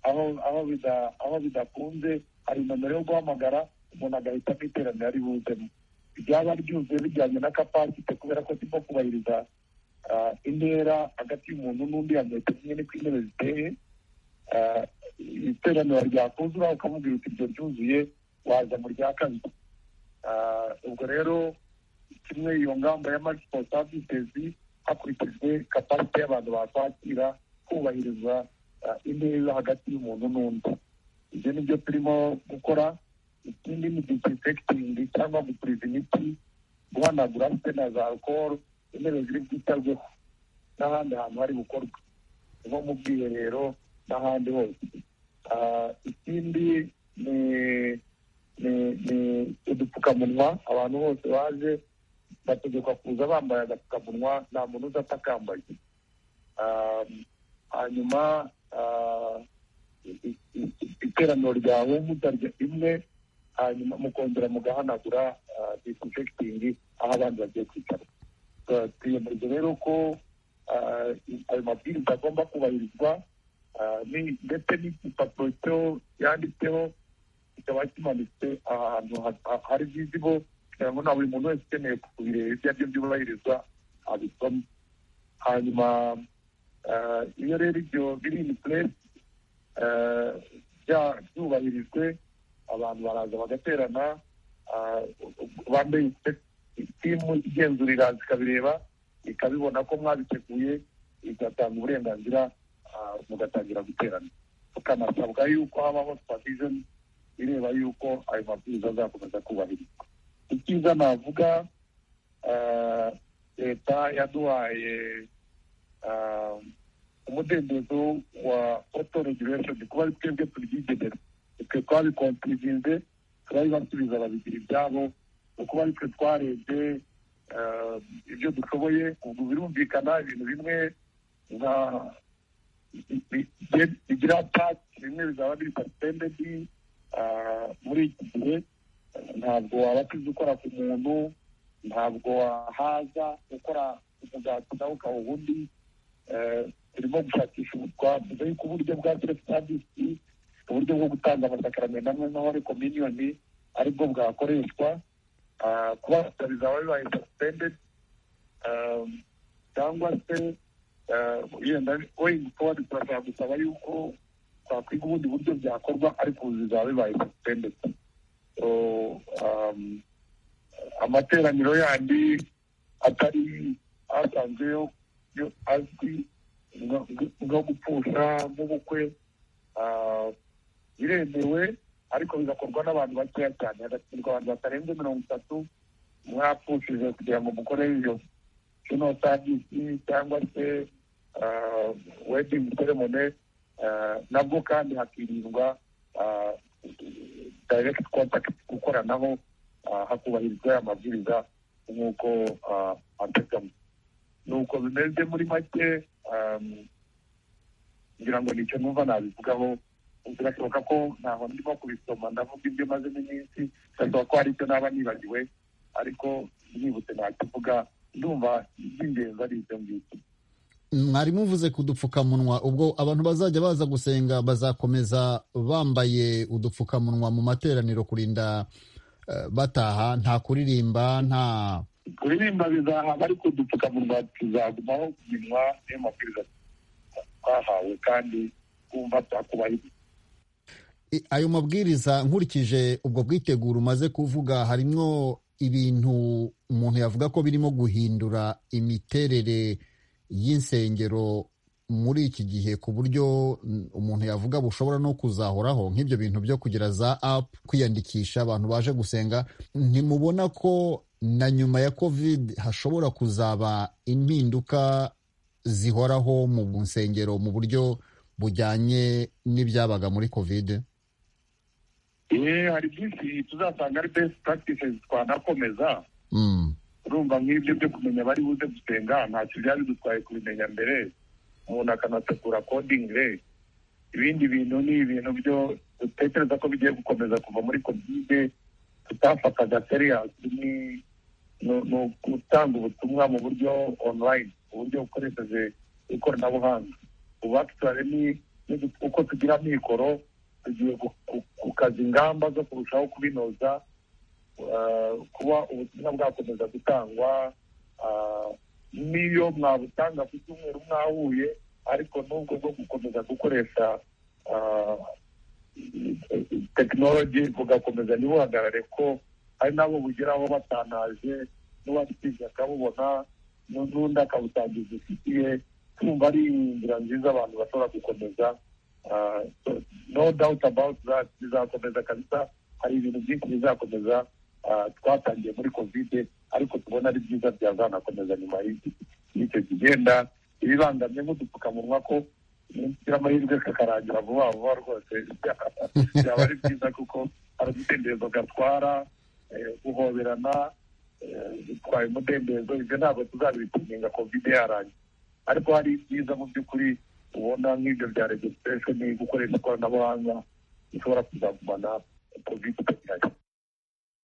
aho aho bida- aho bidakunze hari nomero yo guhamagara umuntu agahitamo iteraniro ari buzemo ryaba ryuzuye bijyanye na kapasite kubera ko siko kubahiriza ah, intera hagati y'umuntu n'undi ya metero imwe niko intebe ziteye Ah, iteraniro ryakuzura ukamubwira uti ibyo ryuzuye waza mu rya kabiri Ah, ubwo rero kimwe iyo ngamba ya maximum services hakurikijwe kapasite y'abantu bakwakira kubahiriza ah, intera hagati y'umuntu n'undi ibyo ni byo turimo gukora ikindi ni disinfecting cyangwa gupuriza imiti guhanagura ndetse na za alcohol intebe ziri bwitabweho n'ahandi hantu hari gukorwa nko mu bwiherero n'ahandi hose Ah, ikindi ni ni ni udupfukamunwa abantu bose baje bategekwa kuza bambaye agapfukamunwa nta muntu uza atakambaye Ah, hanyuma ah, i- i- i- iteraniro ryawe mutarya imwe hanyuma mukongera mugahanagura disinfecting aho abandi bagiye kwicara twiyemeje rero ko ah, i- ayo mabwiriza agomba kubahirizwa Ah, ni- ndetse n'igipapuro cyo yanditseho kikaba kimanitse ahantu ha- ha- hari vizibo kugira ngo na buri muntu wese ukeneye kubireba ibyo ari byo byubahirizwa abisoma hanyuma iyo rero ibyo biri ini puresi byubahirijwe abantu baraza bagaterana bambaye timu igenzurira ikabireba ikabibona ko mwabiteguye igatanga uburenganzira mugatangira guterana tukanasabwa yuko habaho supervision ireba yuko ayo mabwiriza azakomeza kubahirizwa icyiza navuga leta yaduhaye umudendezo wa auto regulation kuba ari twebwe turyigenera twe twabikontirizinze turabibasubiza babigira ibyabo ni ukuba ari twe twarebye ibyo dushoboye ubwo birumvikana ibintu bimwe nka bigira paki bimwe bizaba biri pasipendedi muri iki gihe ntabwo wabatiza ukora ku muntu ntabwo wahaza ukora umugati nawe ukaba ubundi turimo gushakisha twavuze yuko uburyo bwa selefu savisi uburyo bwo gutanga amasakaramentu amwe nk'ahore kominiyoni aribwo bwakoreshwa kuba bizaba bibaye sasipendedi cyangwa se yenda wenda tuba turashaka gusaba yuko twakwiga ubundi buryo byakorwa ariko ubu bizaba bibaye sasipendedi amateraniro yandi atari asanzwe yo azwi nko gupfusha nk'ubukwe biremewe ariko bigakorwa n'abantu bakeya cyane hagashyirwa abantu batarenze mirongo itatu mwapfushije kugira ngo mukore iyo kino savisi cyangwa se wedingi seremone nabwo kandi hakirindwa dayirekiti kontakiti gukoranaho hakubahirizwa aya mabwiriza nk'uko ategama nuko bimeze muri make ngira ngo nicyo numva nabivugaho birashoboka ko ntaho ndimo kubisoma ndavuga ibyo mazemo iminsi birashoboka ko hari icyo naba nibagiwe ariko nibutse ntakivuga ndumva iby'ingenzi ari ibyo ngibyo mwarimu uvuze ku dupfukamunwa ubwo abantu bazajya baza gusenga bazakomeza bambaye udupfukamunwa mu materaniro kurinda bataha nta kuririmba nta kuririmba bizahaba ariko udupfukamunwa tuzagumaho kuminwa niyo mabwiriza twahawe kandi twumva twakubahiriza ayo mabwiriza nkurikije ubwo bwiteguro umaze kuvuga harimo ibintu umuntu yavuga ko birimo guhindura imiterere y'insengero muri iki gihe ku buryo umuntu yavuga bushobora no kuzahoraho nk'ibyo bintu byo kugira za apu kwiyandikisha abantu baje gusenga ntimubona ko na nyuma ya kovide hashobora kuzaba impinduka zihoraho mu nsengero mu buryo bujyanye n'ibyabaga muri kovide hari byinshi tuzasanga ari best practices twanakomeza urumva nk'ibyo byo kumenya bari buze gusenga ntacyo byaba bidutwaye kubimenya mbere umuntu akanategura coding re ibindi bintu ni ibintu byo dutekereza ko bigiye gukomeza kuva muri kovide tutafataga seriyasi ni ugutanga ubutumwa mu buryo online uburyo bukoresheje ikoranabuhanga ubu akitare ni uko tugira amikoro tugiye gukaza ingamba zo kurushaho kubinoza kuba ubutumwa bwakomeza gutangwa n'iyo mwabutanga ku cyumweru mwahuye ariko n'ubwo bwo gukomeza gukoresha tekinoloji bugakomeza ntibuhagarare ko hari n'abo bugeraho batanaje n'uwabitiza akabubona n'undi akabutangiza ifitiye tumva ari inzira nziza abantu bashobora gukomeza no doubt about that bizakomeza kabisa hari ibintu byinshi bizakomeza twatangiye muri kovide ariko tubona ari byiza byazanakomeza nyuma y'icyo kigenda ibibangamye nk'udupfukamunwa ko kugira amahirwe kakarangira vuba vuba rwose byaba ari byiza kuko hari udutembezo gatwara guhoberana bitwaye umudendezo ibyo ntabwo tuzabipinga kovide yarangiye ariko hari ibyiza mu by'ukuri ubona nk'ibyo bya regisitiresheni gukoresha ikoranabuhanga bishobora kuzagumana kovide itagihari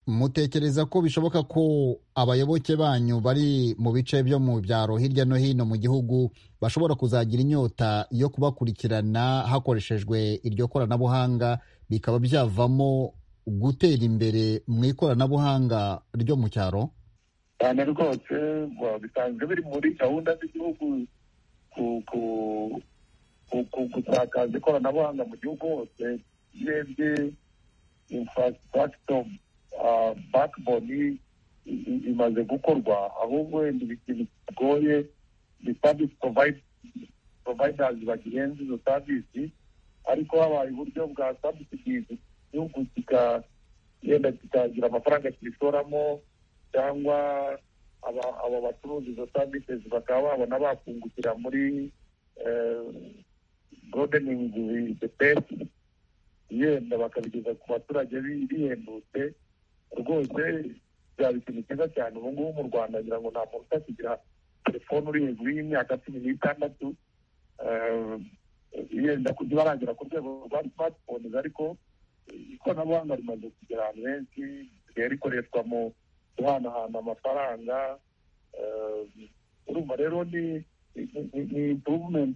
mutekereza ko bishoboka ko abayoboke banyu bari mu bice byo mu byaro hirya no hino mu gihugu bashobora kuzagira inyota yo kubakurikirana hakoreshejwe iryo koranabuhanga bikaba byavamo gutera imbere mu ikoranabuhanga ryo mu cyaro cyane rwose bisanzwe biri muri gahunda z'igihugu gusakaza ikoranabuhanga mu gihugu hose urebye infrastructure backbone imaze gukorwa ahubwo wenda ikintu kigoye ni service providers bagihenze izo service ariko habaye uburyo bwa subsidies igihugu kikagenda kikagira amafaranga kibitoramo cyangwa aba bacuruza izo services bakaba babona bakungukira muri broadening the best yenda bakabigeza ku baturage bihendutse rwose byaba ikintu cyiza cyane ubu ngubu mu rwanda ngira ngo nta muntu utakigira telefone uri hejuru y'imyaka cumi n'itandatu yenda kujya baragera ku rwego rwa smartphones ariko ikoranabuhanga rimaze kugera ahantu henshi risigaye rikoreshwa mu guhanahana amafaranga urumva rero ni ni improvement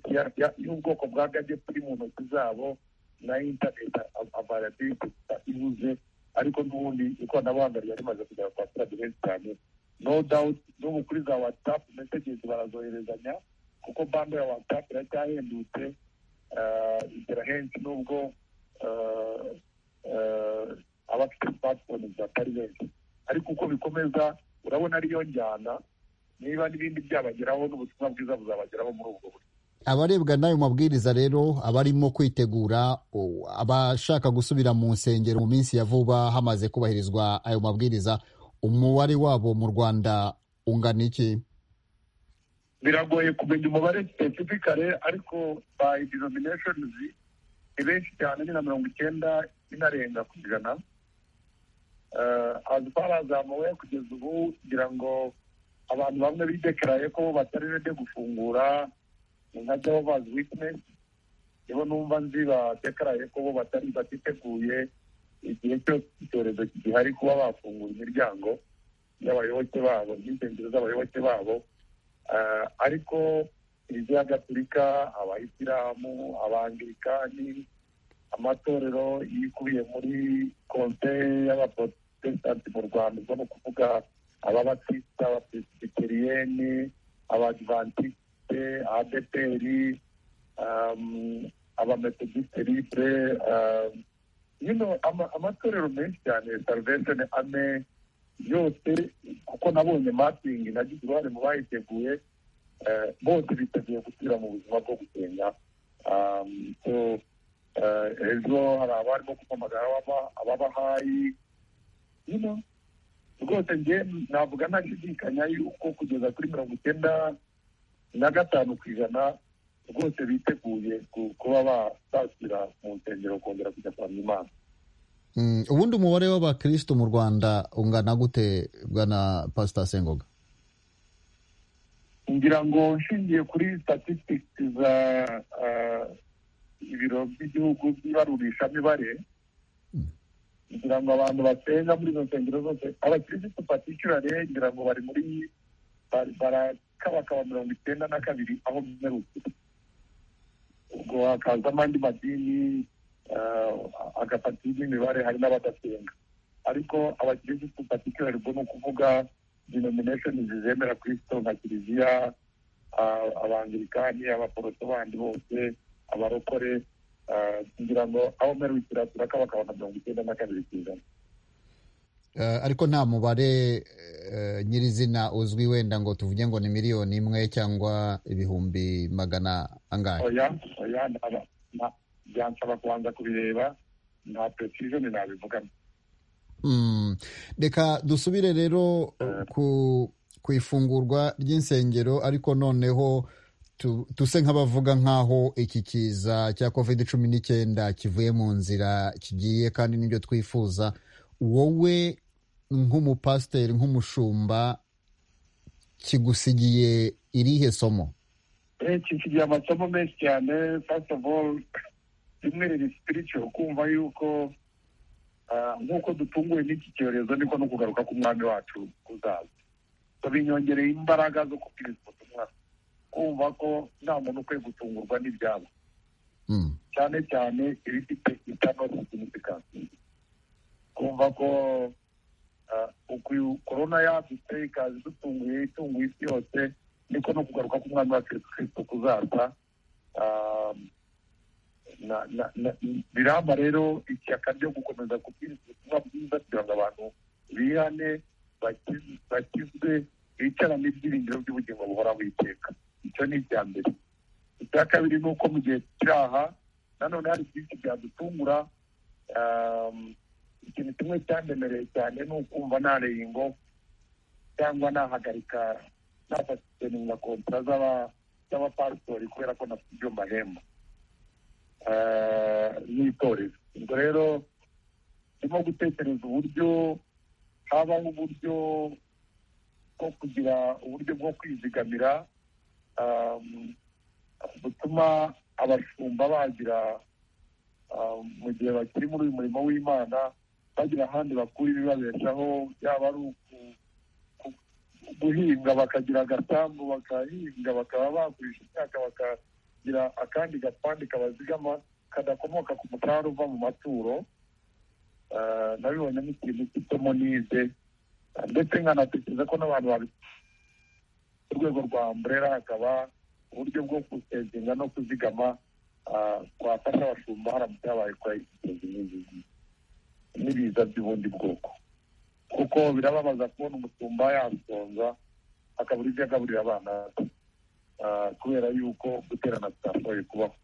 y'ubwoko bwa gadget iri mu ntoki zabo na internet availability ibuze ariko n'ubundi ikoranabuhanga ryari rimaze kugera ku baturage benshi cyane no doubt n'ubu kuri za whatsapp messages barazoherezanya kuko bando ya whatsapp iracyahendutse igera henshi n'ubwo abafite smartphone batari benshi ariko uko bikomeza urabona ariyo njyana niba n'ibindi byabageraho n'ubutumwa bwiza buzabageraho muri ubwo buryo abarebwa n'ayo mabwiriza rero abarimo kwitegura abashaka gusubira mu nsengero mu minsi ya vuba hamaze kubahirizwa ayo mabwiriza umubare wabo mu rwanda ungana iki biragoye kumenya umubare specifically ariko by denominations ni benshi cyane ni na mirongo icyenda inarenga ku ijana as far as amabuye kugeza ubu kugira ngo abantu bamwe bidekaraye ko batari rede gufungura nka jehovah's witness nibo numva nzi batekaraye ko bo batari batiteguye igihe cyose icyorezo gihari kuba bafungura imiryango y'abayoboke babo n'insengero z'abayoboke babo ariko kiliziya gatulika abayisilamu abangirikani amatorero yikubiye muri konseye y'abaprotestanti mu rwanda ubwo ni ukuvuga ababatisita abapresbiteriyeni abadivantisite adeperi abametodiste libre yino amatorero menshi cyane salvation ame yose kuko nabonye mapingi nagize uruhare mu bayiteguye bose biteguye gusubira mu buzima bwo gusenya ejo hari abarimo kumpamagara ababahayi rwose nge navuga ntashidikanya yuko kugeza kuri mirongo icyenda na gatanu ku ijana rwose biteguye kuba basasira mu nsengero kongera kujya kuramya imana ubundi umubare w'abakirisitu mu rwanda ungana gute bwana pasita sengoga ngira ngo nshingiye kuri statistics za ibiro by'igihugu by'ibarurishamibare ngira ngo abantu basenga muri izo nsengero zose abakirisitu patikirare ngira ngo bari muri kabakaba mirongo icyenda na kabiri aho mperutse ubwo hakaza n'andi madini agapatiri n'imibare hari n'abadasenga ariko abakirisitu patikirari ubwo ni ukuvuga denomination zizemera kirisito nka kiliziya abangirikani abaporoso bandi bose abarokore kugira ngo aho mperukira turakabakaba na mirongo icyenda na kabiri ku ijana ariko nta mubare nyirizina uzwi wenda ngo tuvuge ngo ni miliyoni imwe cyangwa ibihumbi magana angahe oya oya byansaba kubanza kubireba nta pesirizoni nabivugamo reka dusubire rero ku ifungurwa ry'insengero ariko noneho tuse nk'abavuga nk'aho iki kiza cya covid cumi n'icyenda kivuye mu nzira kigiye kandi n'ibyo twifuza wowe nk'umupasiteri nk'umushumba kigusigiye irihe somo kisigiye amasomo menshi cyane first of all rimwe riri spiritual kumva yuko nk'uko dutunguwe n'iki cyorezo niko no kugaruka k'umwami wacu kuzaza binyongereye imbaraga zo kubwiriza ubutumwa kumva ko nta muntu ukwiye gutungurwa n'ibyabo cyane cyane ibifite itanosi sinifikansi twumva ko uku korona yadutse ikaza idutunguye itunguye isi yose ndiko no kugaruka k'umwami wacu yesu kirisito kuzaza ah, na- na- na- biramba rero ishyaka ryo gukomeza kubwiriza ubutumwa bwiza kugira ngo abantu bihane baki- bakizwe bicarane ibyiringiro by'ubugingo buhoraho iteka icyo ni icya mbere icya kabiri ni uko mu gihe cyaha nanone hari byinshi byadutungura um, ikintu kimwe cyandemereye cyane ni ukumva nareye ingo cyangwa nahagarika nafateninga kontara z'aba- z'abapasitori kubera ko nafite ibyo mbahemba Ah, n'itorero ubwo rero ndimo gutekereza uburyo habaho uburyo bwo kugira uburyo bwo kwizigamira um, butuma abashumba bagira um, mu gihe bakiri muri uyu murimo w'imana bagira ahandi bakura ibibabeshaho yaba ari uku- ku- guhinga bakagira agasambu bakahinga bakaba bagurisha imyaka bakagira akandi gapande kabazigama kadakomoka ku mutarari uva mu maturo Ah, nabibonye nk'ikintu cy'isomo nize Ah, ndetse nkanatekereza ko n'abantu babi ku rwego rwa umbrella hakaba uburyo bwo gusevinga no kuzigama ah, twafasha abashumba haramutse habaye kwa n'ibiza by'ubundi bwoko kuko birababaza kubona umutumba yasonza akabura ibyo agaburira abana be. Ah, kubera yuko guterana bitashoboye kubaho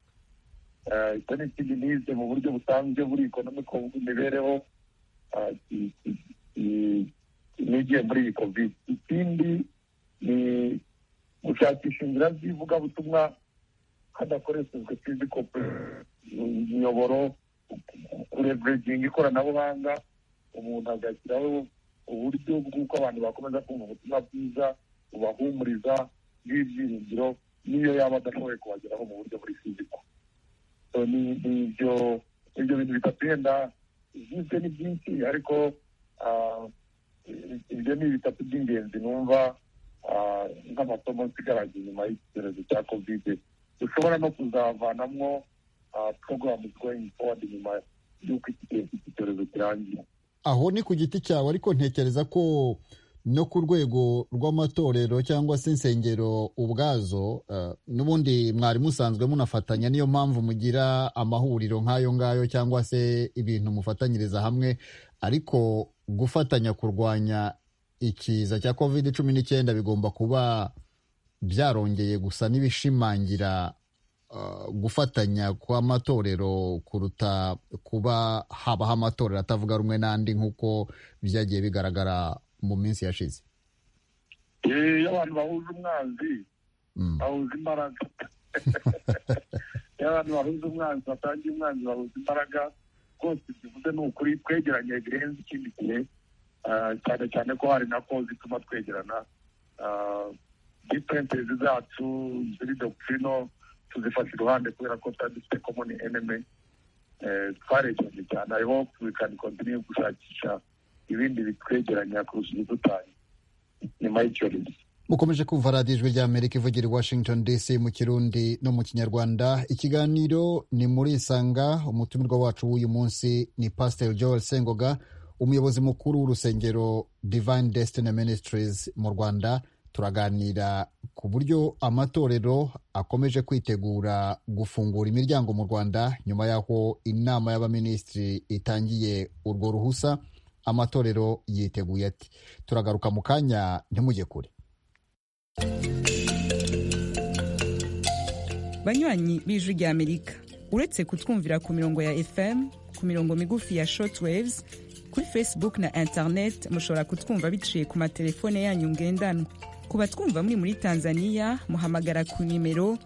Ah, icyo ni ikindi nize mu buryo busanzwe buri ekonomiko bw'imibereho ah, ki- ki- ki- nigiye muri iyi kovide ikindi ni gushakisha inzira z'ivugabutumwa hadakoreshejwe fiziko imiyoboro kurevereginga ikoranabuhanga umuntu agashyiraho uburyo bw'uko abantu bakomeza kumva ubutumwa bwiza bubahumuriza bw'ibyiringiro n'iyo yaba adashoboye kubageraho mu buryo buri fiziko So, ni- ni ibyo ibyo bintu bitatu yenda ibyibyo ni byinshi ariko ah, i- ibyo ni bitatu by'ingenzi numva ah, nk'amasomo nsigaraje inyuma y'icyorezo cya kovide dushobora no kuzavanamwo porogaramu going forward nyuma y'uko iki gihe cy'iki cyorezo kirangiye aho ni ku giti cyawe ariko ntekereza ko no ku rwego rw'amatorero cyangwa se insengero ubwazo eh, n'ubundi mwari musanzwe munafatanya niyo mpamvu mugira amahuriro nk'ayo ngayo cyangwa se ibintu mufatanyiriza hamwe ariko gufatanya kurwanya ikiza cya covid cumi n'icyenda bigomba kuba byarongeye gusa n'ibishimangira eh, gufatanya kw'amatorero kuruta kuba habaho amatorero atavuga rumwe n'andi nk'uko byagiye bigaragara mu minsi yashize Eh, iyo abantu bahuje umwanzi Mm. bahuza imbaraga iyo abantu bahuza umwanzi batangiye umwanzi bahuza imbaraga rwose tuvuze ni ukuri twegeranye birenze ikindi gihe Ah, cyane cyane ko hari na ko zituma twegerana diferentezi zacu ziri dokirino tuzifata iruhande kubera ko tuba dufite komoni eneme twarekeranye cyane i hope we can continue gushakisha ibindi bitwegeranya kurusha ibidutanye nyuma y'icyorezo mukomeje kumva radiyo ijwi ry'amerika ivugira i washington dc mu kirundi no mu kinyarwanda ikiganiro ni muri isanga umutumirwa wacu w'uyu munsi ni pasiteri joel sengoga umuyobozi mukuru w'urusengero divine destiny ministries mu rwanda turaganira ku buryo amatorero akomeje kwitegura gufungura imiryango mu rwanda nyuma y'aho inama y'abaminisitiri itangiye urwo ruhusa amatorero yiteguye ati turagaruka mu kanya ntimujye kure banywanyi b'ijwi ry'amerika uretse kutwumvira ku mirongo ya fm ku mirongo migufi ya shortwaves kuri facebook na internet mushobora kutwumva biciye ku matelefone yanyu ngendanwa ku batwumva muri muri tanzania muhamagara ku nimero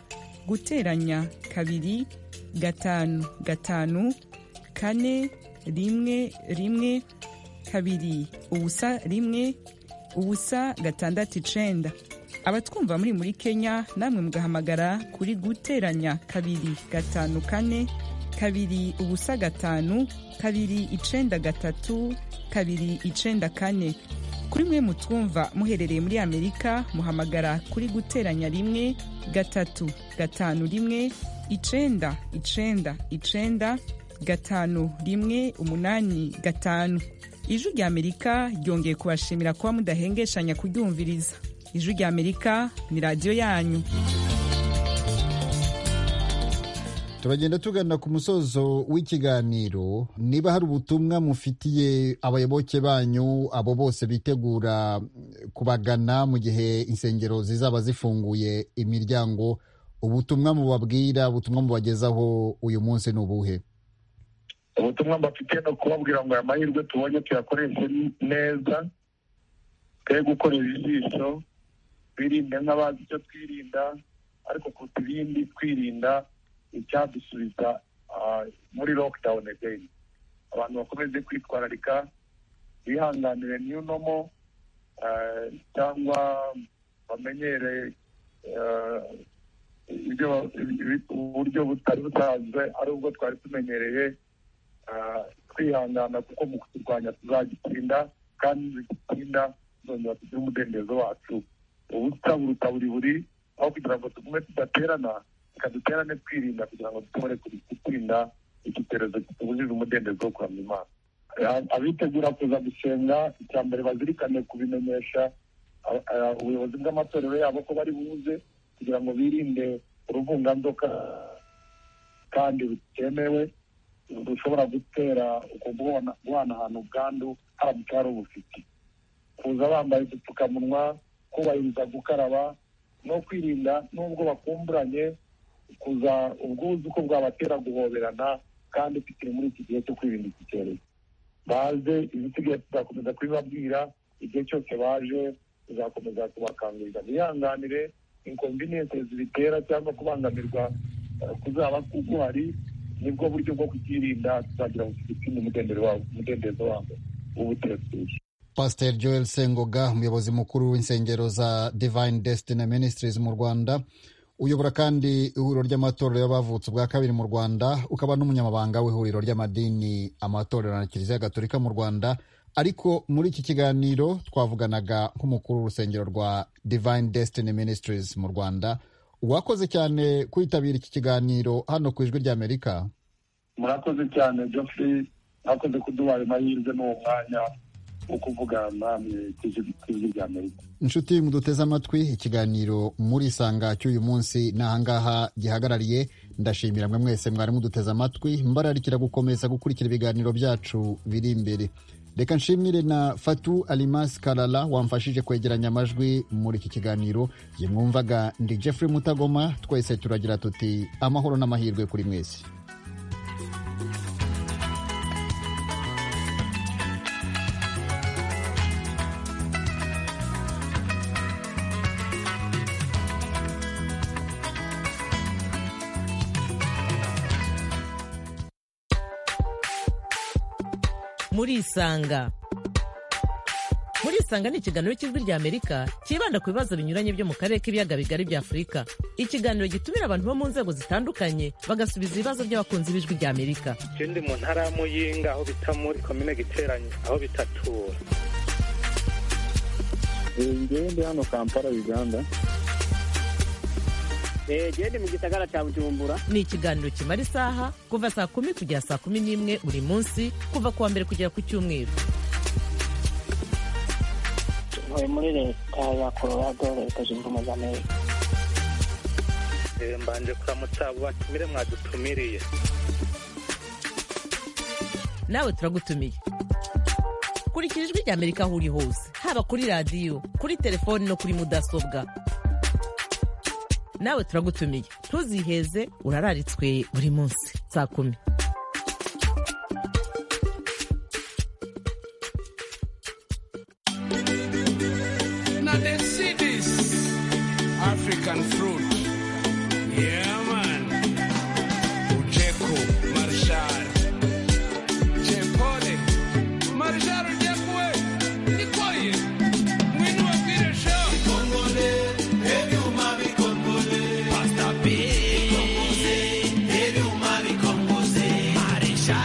guteranya kabiri gatanu gatanu kane rimwe rimwe kabiri ubusa rimwe ubusa gatandatu icenda abatwumva muri muri kenya namwe mugahamagara kuri guteranya kabiri gatanu kane kabiri ubusa gatanu kabiri icenda gatatu kabiri icenda kane kuri mwe mutwumva muherereye muri amerika muhamagara kuri guteranya rimwe gatatu gatanu rimwe icenda icenda icenda gatanu rimwe umunani gatanu ijwi ry'amerika ryongeye kubashimira kuba mudahengeshannya kuryumviriza ijwi rya amerika ni radiyo yanyu turagenda tugana ku musozo w'ikiganiro niba hari ubutumwa mufitiye abayoboke banyu abo bose bitegura kubagana mu gihe insengero zizaba zifunguye imiryango ubutumwa mubabwira ubutumwa mubagezaho uyu munsi ni ubuhe ubutumwa mbafite ni ukubabwira ngo aya mahirwe tubonye tuyakoreshe neza twe gukorera ijisho twirinde nk'abazi icyo twirinda ariko kuruta ibindi twirinda icyadusubiza muri lockdown again abantu bakomeze kwitwararika bihanganire new normal cyangwa bamenyere uburyo butari busanzwe ari ubwo twari tumenyereye twihangana kuko mu kurwanya tuzagitsinda kandi nizitsinda zongera tugire umudendezo wacu ubusa buruta buri buri aho kugira ngo tugume tudaterana reka duterane twirinda kugira ngo dushobore gutsinda iki cyorezo kitubujije umudendezo wo kuramya imana abitegura kuza gusenga icya mbere bazirikane kubimenyesha ubuyobozi bw'amatorero yabo ko bari buze kugira ngo birinde uruvunganzoka kandi butemewe dushobora gutera uko guhanahana ubwandu haramutse hari ubufite kuza bambaye udupfukamunwa kubahiriza gukaraba no kwirinda n'ubwo bakumburanye kuza ubwuzu ko bwabatera guhoberana kandi tukiri muri iki gihe cyo kwirinda iki cyorezo baze ibisigaye tuzakomeza kubibabwira igihe cyose baje tuzakomeza kubakangurira bihanganire inkonvinense zibitera cyangwa kubangamirwa kuzaba kuguhari nibwo buryo bwo kukirinda tuzagira ngo tugitsinde umudendezo wabo w'ubutegetsi pasiteri joel sengoga umuyobozi mukuru w'insengero za divine destiny ministries mu rwanda uyobora kandi ihuriro ry'amatorero y'abavutse ubwa kabiri mu rwanda ukaba n'umunyamabanga w'ihuriro ry'amadini amatorero na kiliziya gatolika mu rwanda ariko muri iki kiganiro twavuganaga nk'umukuru w'urusengero rwa divine destiny ministries mu rwanda uwakoze cyane kwitabira iki kiganiro hano ku ijwi ry'amerika murakoze cyane geoffrey mwakoze kuduhaye amahirwe n'uwo mwanya ukuvugana namwe ku ijwi rya amerika inshuti muduteze amatwi ikiganiro muri sanga cy'uyu munsi ni ahangaha gihagarariye ndashimira mwe mwese mwari muduteze amatwi mbararikira gukomeza gukurikira ibiganiro byacu biri imbere reka nshimire na fatu alimasi karara wamfashije kwegeranya amajwi muri iki kiganiro yamwumvaga ndi jeffrey mutagoma twese turagira tuti amahoro n'amahirwe kuri mwese murisanga murisanga ni ikiganiro cy'ijwi rya amerika cyibanda ku bibazo binyuranye byo mu karere k'ibiyaga bigari bya afurika ikiganiro gitumira abantu bo mu nzego zitandukanye bagasubiza ibibazo by'abakunzi b'ijwi rya amerika ikindi mu ntara ya muyinga aho bita muri komine giteranye aho bita tura ndi hano kampala uganda gende mu gisagara cya bujumbura ni ikiganiro kimara isaha kuva saa kumi kugera saa kumi n'imwe buri munsi kuva ku wa mbere kugera ku cyumweru ntuye muri leta ya colorado leta zunze ubumwe za amerika mbanje kuramutsa abo batumire mwadutumiriye nawe turagutumiye kurikira ijwi rya amerika aho uri hose haba kuri radiyo kuri telefoni no kuri mudasobwa nawe turagutumiye ntuziheze urararitswe buri munsi saa kumi African fruit. Yeah, man. Ujeku, marshal. Chepole. Marshal ujeku we. Nikoye. Mwinu wa kire show. Pasta B. Marshal. Cheripoli. Era.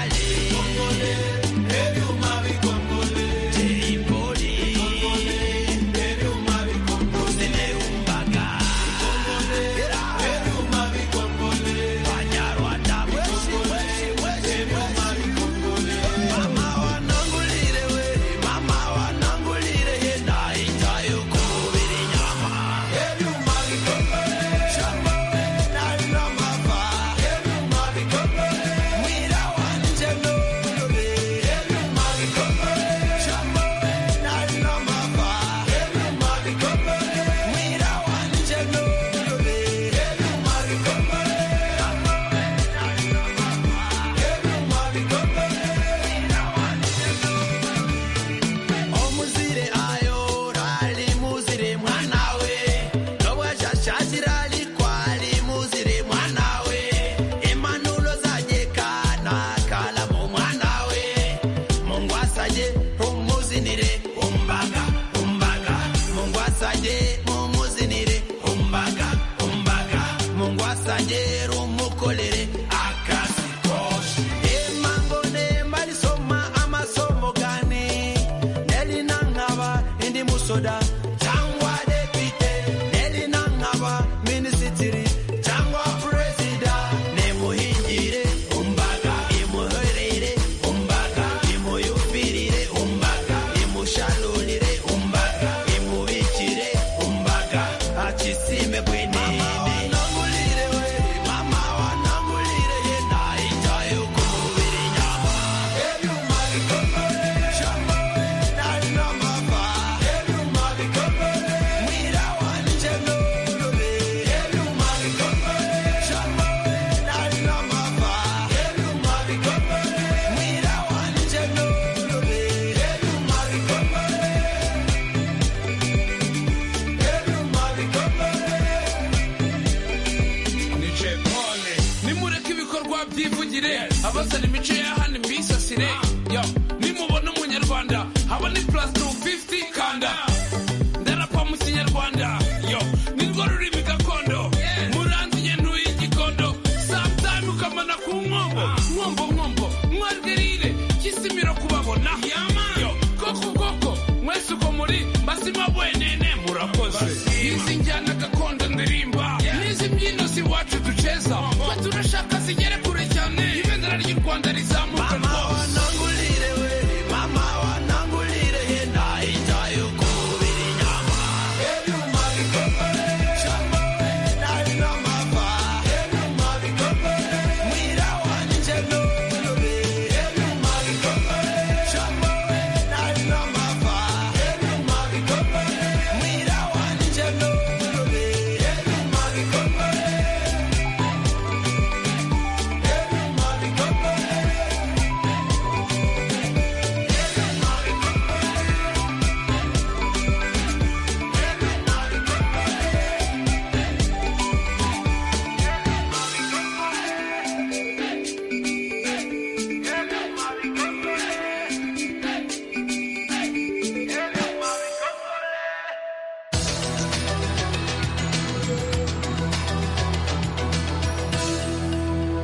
wasaje umuzinire umbaga umbaga Mungu wasaje umuzinire umbaga umbaga Mungu wasaje rumukolere akazi koshe Ema mbone mbalisoma amasomo gani nelinangaba indi musoda cyangwa depite nelinangaba minisitiri cyangwa perezida nemuhingire umbaga imuherere umbaga imuyumvirire umbaga imushalulire umbaga imubikire umbaga achisime bwinini Mama wanangulire yenda ijayo kumubiri nyama nicepone nimureke ibikorwa byivugire abazana imico ya hano mbisasire yo nimubona umunyarwanda habone plus 250 kanda ndarapa mu kinyarwanda yo nirwo rurimi gakondo muranziye ntuye igikondo sometime ukamana ku nkombo nkombo nkombo mwarwerire kisimiro kubabona yo koko koko mwese uko muri mbasima bwenene murakoze izi njyana gakondo ndirimba n'izi mbyino si iwacu duceza twe turashaka zigere kure cyane ibendera ry'u rwanda rizamuka rwose mama wanangulire yenda ijayo kumubiri nyama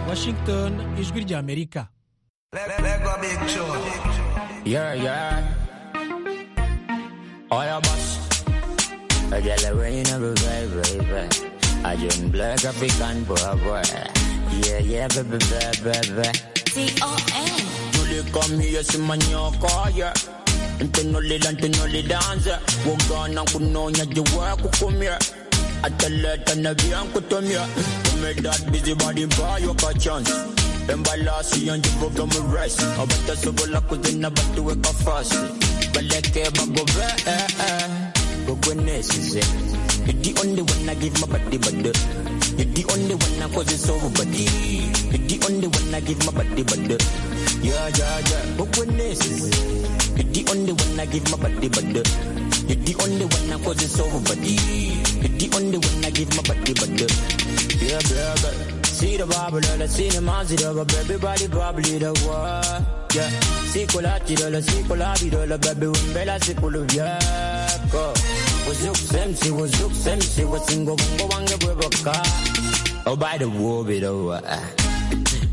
washington ijwi ry'amerika Yeah, yeah. All your boss. I get the rain every way, baby. I just black African boy, boy. Yeah, yeah, baby, baby, baby. T-O-N. Julie come here, see my nyoko, yeah. Ntunuli la ntunuli danze Wogana kunonya jiwe kukumye Ateleta na vya nkutumye Kume that busy body buy you a chance Embalasi yanjivu kama rice Abata sobola kuzina batu weka fast Baleke bagove eh eh Gogwenes is it You're the only one I give my body body You're the only one I cause it's over body You're the only one I give my body body Yeah yeah yeah Gogwenes is it You're the only one I give my body body You're the only one I cause it's over body You're the only one I give my body body Yeah yeah yeah See the bubble, the cinema, see the baby body, probably the world. Yeah, see colati, the see colati, the baby, when Bella, see pull of Yako. Was you same, she was you same, she was single, go on the river Oh, by the war, be the war.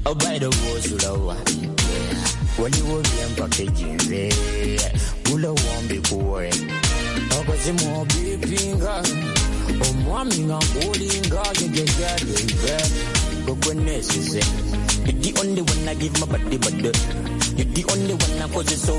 Oh, by the war, so the war. When you will be unpackaging, yeah. Will I won't be boring? Oh, cause you more be finger. omwami nga nkulinga gegegabebe gogwenesize You're the only one I give my body, but you're the only one I cause it's so